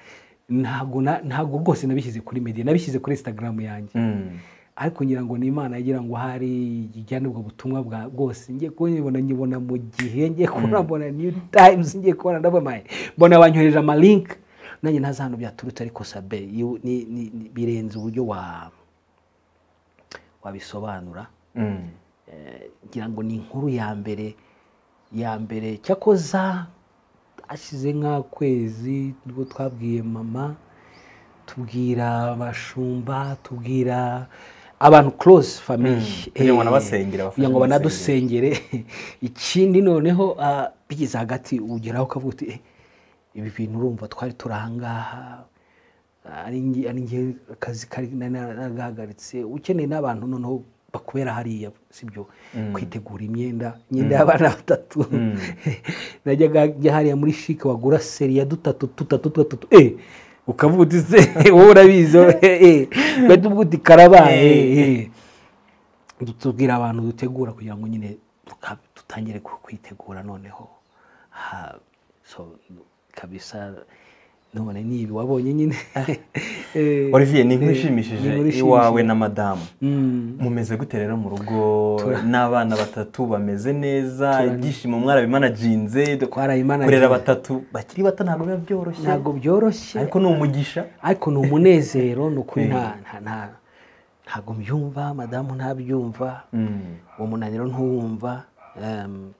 ntabwo na- ntabwo rwose nabishyize kuri media nabishyize kuri instagram yanjye Mm. ariko ngira ngo ni imana yagira ngo hari ijyane ubwo butumwa bwa bwose ngiye kubona nyibona mu gihe ngiye kubona mbona new times ngiye kubona ndabamaye mbona banyohereje amalink nanjye ntazi ahantu byaturutse ariko sabe you- ni- ni- ni- birenze uburyo wa wabisobanura Mm. Eh, ngira ngo ni inkuru ya mbere ya mbere cyakoza hashize nk'akwezi nibwo twabwiye mama tubwira abashumba tubwira abantu close family Mm, kugira Eh, ngo banabasengere, abafashe kugira ngo mu banadusengere ikindi noneho ah, bigeze hagati ugeraho ukavuga uti "Eh, ibi bintu urumva twari turi ahangaha ari nge- ari nge akazi kari nari naragahagaritse ukeneye n'abantu noneho bakubera hariya sibyo kwitegura imyenda imyenda y'abana batatu najyaga njya hariya muri shike wagura seri ya dutatu dutatu dutatu eh ukavuga uti se wowe urabizi wowe, eh, eh ugahita uvuga uti karabaye eh, eh." tubwira abantu dutegura kugira ngo nyine tuka- dutangire ku- kwitegura noneho ha so kabisa none ni ibi wabonye nyine Eh, olivier ni eh, ni inkuru inkuru ishimishije ishimishije. iwawe na madamu Mm, mumeze gute rero mu rugo Tura- n'abana batatu bameze neza Tura- ibyishimo mwarabimanajinze Twarabimanaginze. kurera batatu bakiri bato ntabwo biba byoroshye ntabwo byoroshye ariko ni umugisha ariko ni umunezero ni ukuri Eh. nta nta- nta- ntabwo mbyumva madamu ntabyumva Mm. uwo munaniro ntuwumva Em,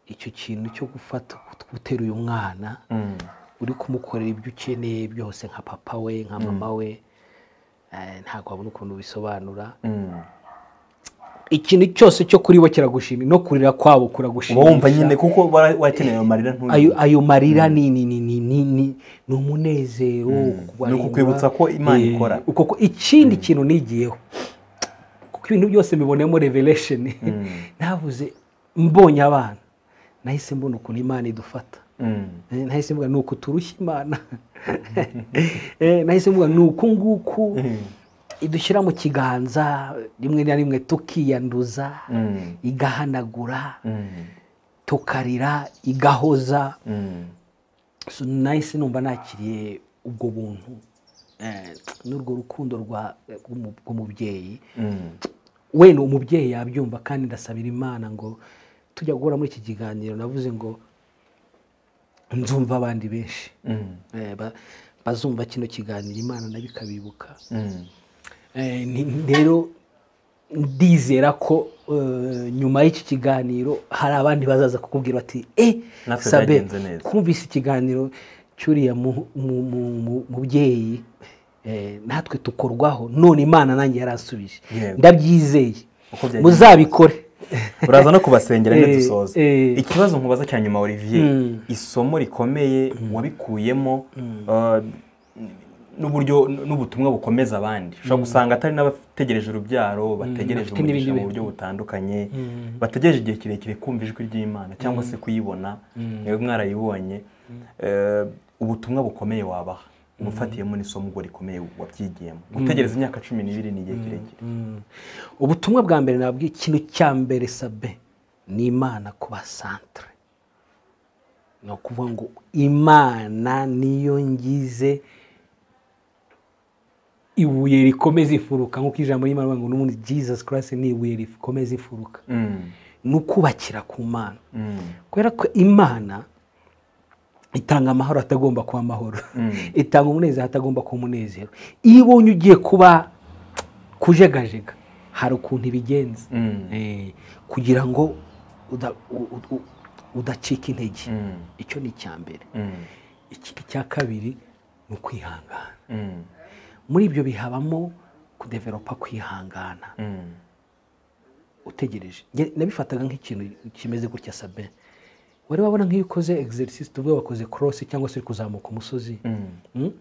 icyo kintu cyo gufata gutera uyu mwana Mm. uri kumukorera ibyo ukeneye byose nka papa we nka mama we eh, ntabwo wabona ukuntu bisobanura Mm. ikintu cyose cyo kuri bo kiragushimira no kurira kwabo uba kuragushimisha wumva nyine kuko wara- wakeneye ayo marira ayo ntuyumve ayo marira ni ni ni ni ni ni ni umunezero kubarindwa. Ni ukukwibutsa ko Imana Eh, ikora. uko ko ikindi kintu nigiyeho kuko ibintu byose mbibonemo revelation navuze mbonye abana nahise mbona ukuntu imana idufata Mm. Eh, nahise mvuga ni uku turushya imana Eh, nahise mvuga ni uku nguku idushyira mu kiganza rimwe na rimwe tukiyanduza Mm. igahanagura Mm. tukarira igahoza Mm. So, nahise numva nakiriye ubwo buntu eh, n'urwo rukundo rwa- rw'umu- rw'umubyeyi Mm. wenda uwo mubyeyi yabyumva kandi ndasabira imana ngo tujya guhura muri iki kiganiro navuze ngo nzumva abandi benshi Mm. Eh, ba- bazumva kino kiganiro imana nayo ikabibuka Mm. Eh, ni- rero ndizera ko eh, nyuma y'iki kiganiro hari abandi bazaza kukubwira bati eh Natwe sabe byagenze neza." twumvise ikiganiro cyuriya mu- mu- mu- mu- mubyeyi eh, natwe tukorwaho none imana nanjye yarasubije Yego. ndabyizeye Uko byagenze muzabikore uraza no kubasengera Eh, nyine dusoza eh. ikibazo nkubaza cya nyuma olivier Mm. isomo rikomeye wabikuyemo uh, n'uburyo n'ubutumwa bukomeza abandi ushobora gusanga atari n'abategereje urubyaro bategereje bafite n'ibindi umugisha mu bi- buryo butandukanye bategereje igihe kirekire kumva ijwi ry'imana cyangwa se kuyibona mwewe mwarayibonye Eh, ubutumwa bukomeye wabaha ubufatiyemo n'isomo ubwo rikomeye wabyigiyemo gutegereza imyaka cumi n'ibiri ni igihe kirekire Mm. ubutumwa bwa mbere nabwiye ikintu cya mbere sabe ni imana ku basantere ni ukuvuga ngo imana niyo ngize ibuye rikomeza ifuruka nk'uko ijambo ry'imana rivuga ngo n'ubundi jesus christ ni ibuye rikomeza ifuruka Mm, ni ukubakira ku mana mm, kubera ko imana itanga amahoro atagomba kuba amahoro Mm. itanga umunezero atagomba kuba umunezero iyo ubonye ugiye kuba kujegajega hari ukuntu ibigenza mm, Eh, kugira ngo uda- u- u- u- udacika intege mm, icyo ni icya mbere mm, ikindi cya kabiri ni ukwihangana mm, muri ibyo bihabamo kudeveropa kwihangana mm. utegereje Nge- nabifataga nk'ikintu kimeze gutya sabe wari wabona nk'iyo ukoze exercise tuvuge wakoze cross cyangwa se uri kuzamuka umusozi Mm, Mm?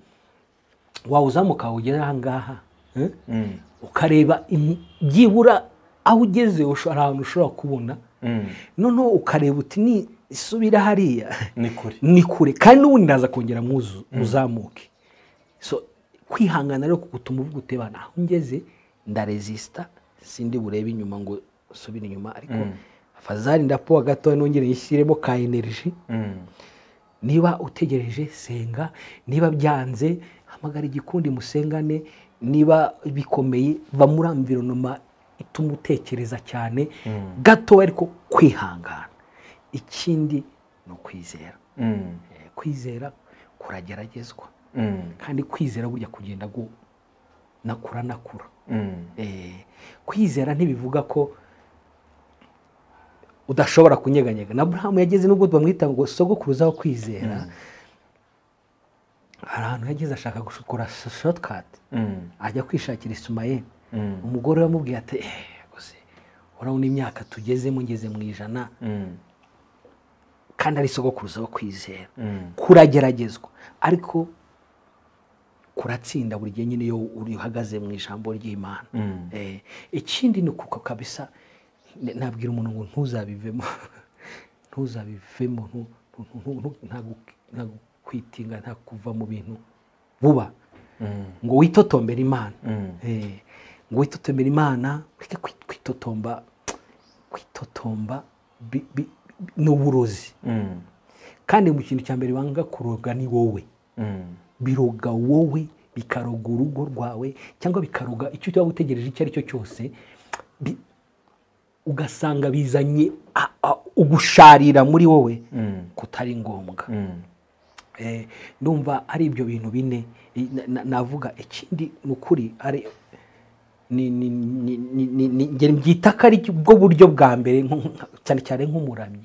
wawuzamuka wawugera aha ngaha eh? mm, ukareba im- byibura aho ugeze usho- hari ahantu ushobora kubona mm. noneho ukareba uti ni subira hariya ni kure ni kure kandi n'ubundi ndaza kongera mwuzu uzamuke so kwihangana rero kugutuma uvuga utebana aho ngeze ndaresisita sindi burebe inyuma ngo subire inyuma ariko fazari ndapowa gato nongere nyishyiremo ka energy Mm, niba utegereje senga niba byanze hamagara igikundi musengane niba bikomeye va muri amvironoma ituma utekereza cyane gato ariko kwihangana ikindi ni ukwizera mm, Eh, kwizera kurageragezwa mm, kandi kwizera burya kugenda gu- nakura nakura mm, Eh, kwizera ntibivuga ko udashobora kunyeganyega na burahamu yageze nubwo bamwita ngo sogokuruza wo kwizera hari ahantu yageze ashaka gushukura shotikati mm, ajya kwishakira isumayeli mm, umugore we yamubwiye ati "Eh, gusa urabona imyaka tugezemo ngeze mu ijana mm, kandi ari sogokuruza wo kwizera mm, kurageragezwa ariko kuratsinda buri gihe nyine iyo uri- uhagaze mu ijambo ry'imana Mm. Eh, ikindi ni kuko kabisa n- nabwira umuntu ngo ntuzabivemo ntuzabivemo ntu- ntu- ntu- ntu- nta gu- nta kwitinga nta kuva mu bintu vuba mm, ngo witotombere imana mm. Eh, ngo witotombere imana ureke kwi- kwitotomba kwitotomba bi- bi- bi- ni uburozi Mm. kandi mu kintu cya mbere banga kuroga ni wowe Mm. biroga wowe bikaroga urugo rwawe cyangwa bikaroga icyo uba utegereje icyo ari cyo cyose bi- ugasanga bizanye a- a- ugusharira muri wowe Mm. kutari ngombwa Mm. Eh, ndumva ari ibyo bintu bine I- na- na- navuga ikindi ni ukuri ari ni- ni- ni- ni- ni- ni- nge mbyita ko ari bwo buryo bwa mbere nko- nka- cyane cyane nk'umuramyi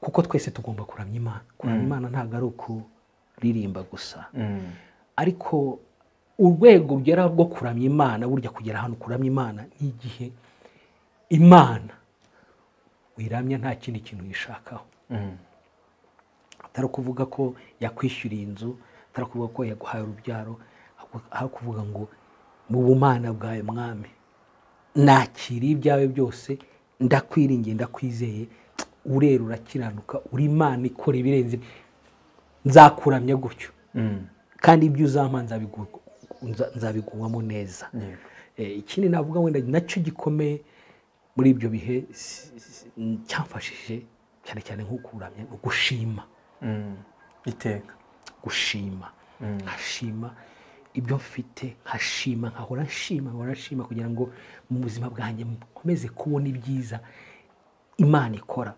kuko twese tugomba kuramya imana kuramya imana ntabwo ari ukuririmba gusa Mm. ariko urwego rugera rwo kuramya imana burya kugera ahantu kuramya imana ni igihe imana uyiramya nta kindi kintu uyishakaho Mm. atari ukuvuga ko yakwishyuriye inzu atari ukuvuga ko yaguhaye urubyaro ahubwo- aho kuvuga ngo mu bumana bwawe mwami nakiriye ibyawe byose ndakwiringiye ndakwizeye urera urakiranuka uri imana ikora ibirenze nzakuramya gutyo Mm. kandi ibyo uzampa nzabigu- nza- nzabiguwamo neza Yego. Eh, ikindi navuga wenda nacyo gikomeye muri ibyo bihe si- si- si- cyamfashije cyane cyane nko kuramya ni ugushima Mm. Iteka. gushima nkashima ibyo mfite nkashima nkahora nshima nkahora nshima kugira ngo mu buzima bwanjye nkomeze kubona ibyiza imana ikora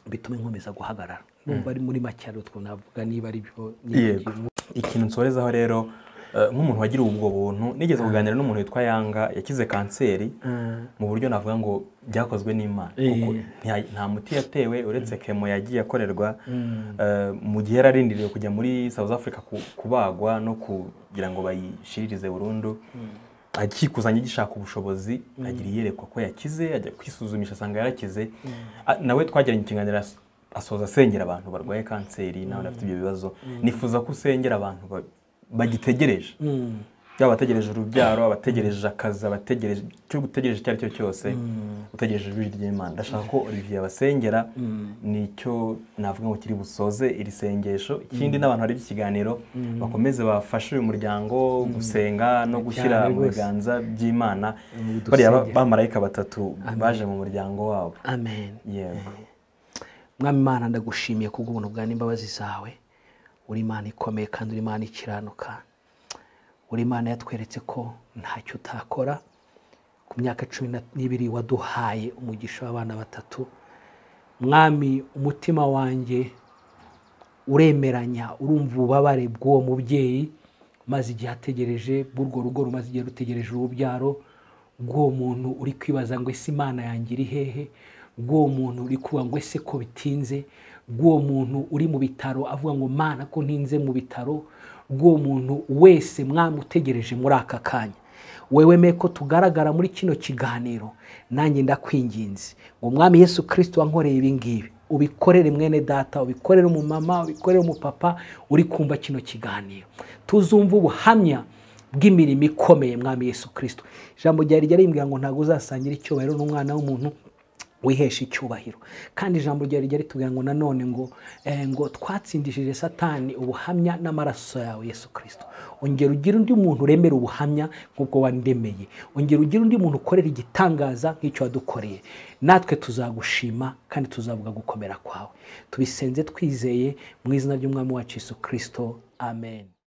bitume nkomeza guhagarara numva ari muri make ari utwo navuga niba ari byo niba ari Yego. Ikintu nsorezaho rero eh, nk'umuntu wagiriwe ubwo buntu nigeze kuganira n'umuntu witwa Yanga yakize kanseri mu buryo navuga ngo byakozwe n'Imana kuko Eh. nta- nta muti yatewe uretse kemo yagiye akorerwa eh, mu gihe yararindiriwe kujya muri South Africa ku- kubagwa no kugira ngo bayishiririze burundu akikuzanye gishaka ubushobozi agira iyerekwa ko yakize ajya kwisuzumisha asanga yarakize A- nawe twagiranye ikiganiro as- asoza asengera abantu barwaye kanseri nawe afite ibyo bibazo nifuza ko usengera abantu ba- bagitegereje Mm. yaba abategereje urubyaro abategereje akazi abategereje icyo utegereje icyo ari cyo cyose utegereje ijwi ry'imana ndashaka ko olivier abasengera nicyo navuga ngo kiri busoze iri sengesho ikindi n'abantu bari ikiganiro bakomeze bafashe uyu muryango gusenga no gushyira Cyane mu rwose. biganza by'imana Mu dusenge. bariya ba- bamarayika batatu baje mu muryango wabo amen yego mwami imana ndagushimiye kubw'ubuntu bwa n'imbabazi zawe uri imana ikomeye kandi uri imana ikiranuka uri imana yatweretse ko ntacyo utakora ku myaka cumi na- n'ibiri waduhaye umugisha w'abana batatu mwami umutima wanjye uremeranya urumva ububabare bw'uwo mubyeyi maze igihe ategereje bw'urwo rugo rumaze igihe rutegereje urubyaro rw'uwo muntu uri kwibaza ngo ese imana yanjye iri hehe rw'uwo muntu uri kuvuga ngo ese ko bitinze rw'uwo muntu uri mu bitaro avuga ngo mana ko ntinze mu bitaro rw'uwo muntu wese mwamutegereje muri aka kanya wewe meko tugaragara muri kino kiganiro nanjye ndakwinginze ngo umwami yesu kirisito wankoreye ibi ngibi ubikorere mwene data ubikorere umumama ubikorere umupapa uri kumva kino kiganiro tuzumva ubuhamya bw'imirimo ikomeye mwami yesu kirisito ijambo ryari ryarimbwira ngo ntabwo uzasangira icyubahiro n'umwana w'umuntu wihesha icyubahiro kandi ijambo ryari rijya ritubwira ngo nanone ngo eh, ngo twatsindishije satani ubuhamya n'amaraso yawe yesu kirisito ongera ugire undi muntu uremera ubuhamya nk'ubwo wandemeye ongera ugire undi muntu ukorera igitangaza nk'icyo wadukoreye natwe tuzagushima kandi tuzavuga gukomera kwawe tubisenze twizeye mu izina ry'umwami wacu yesu kirisito amen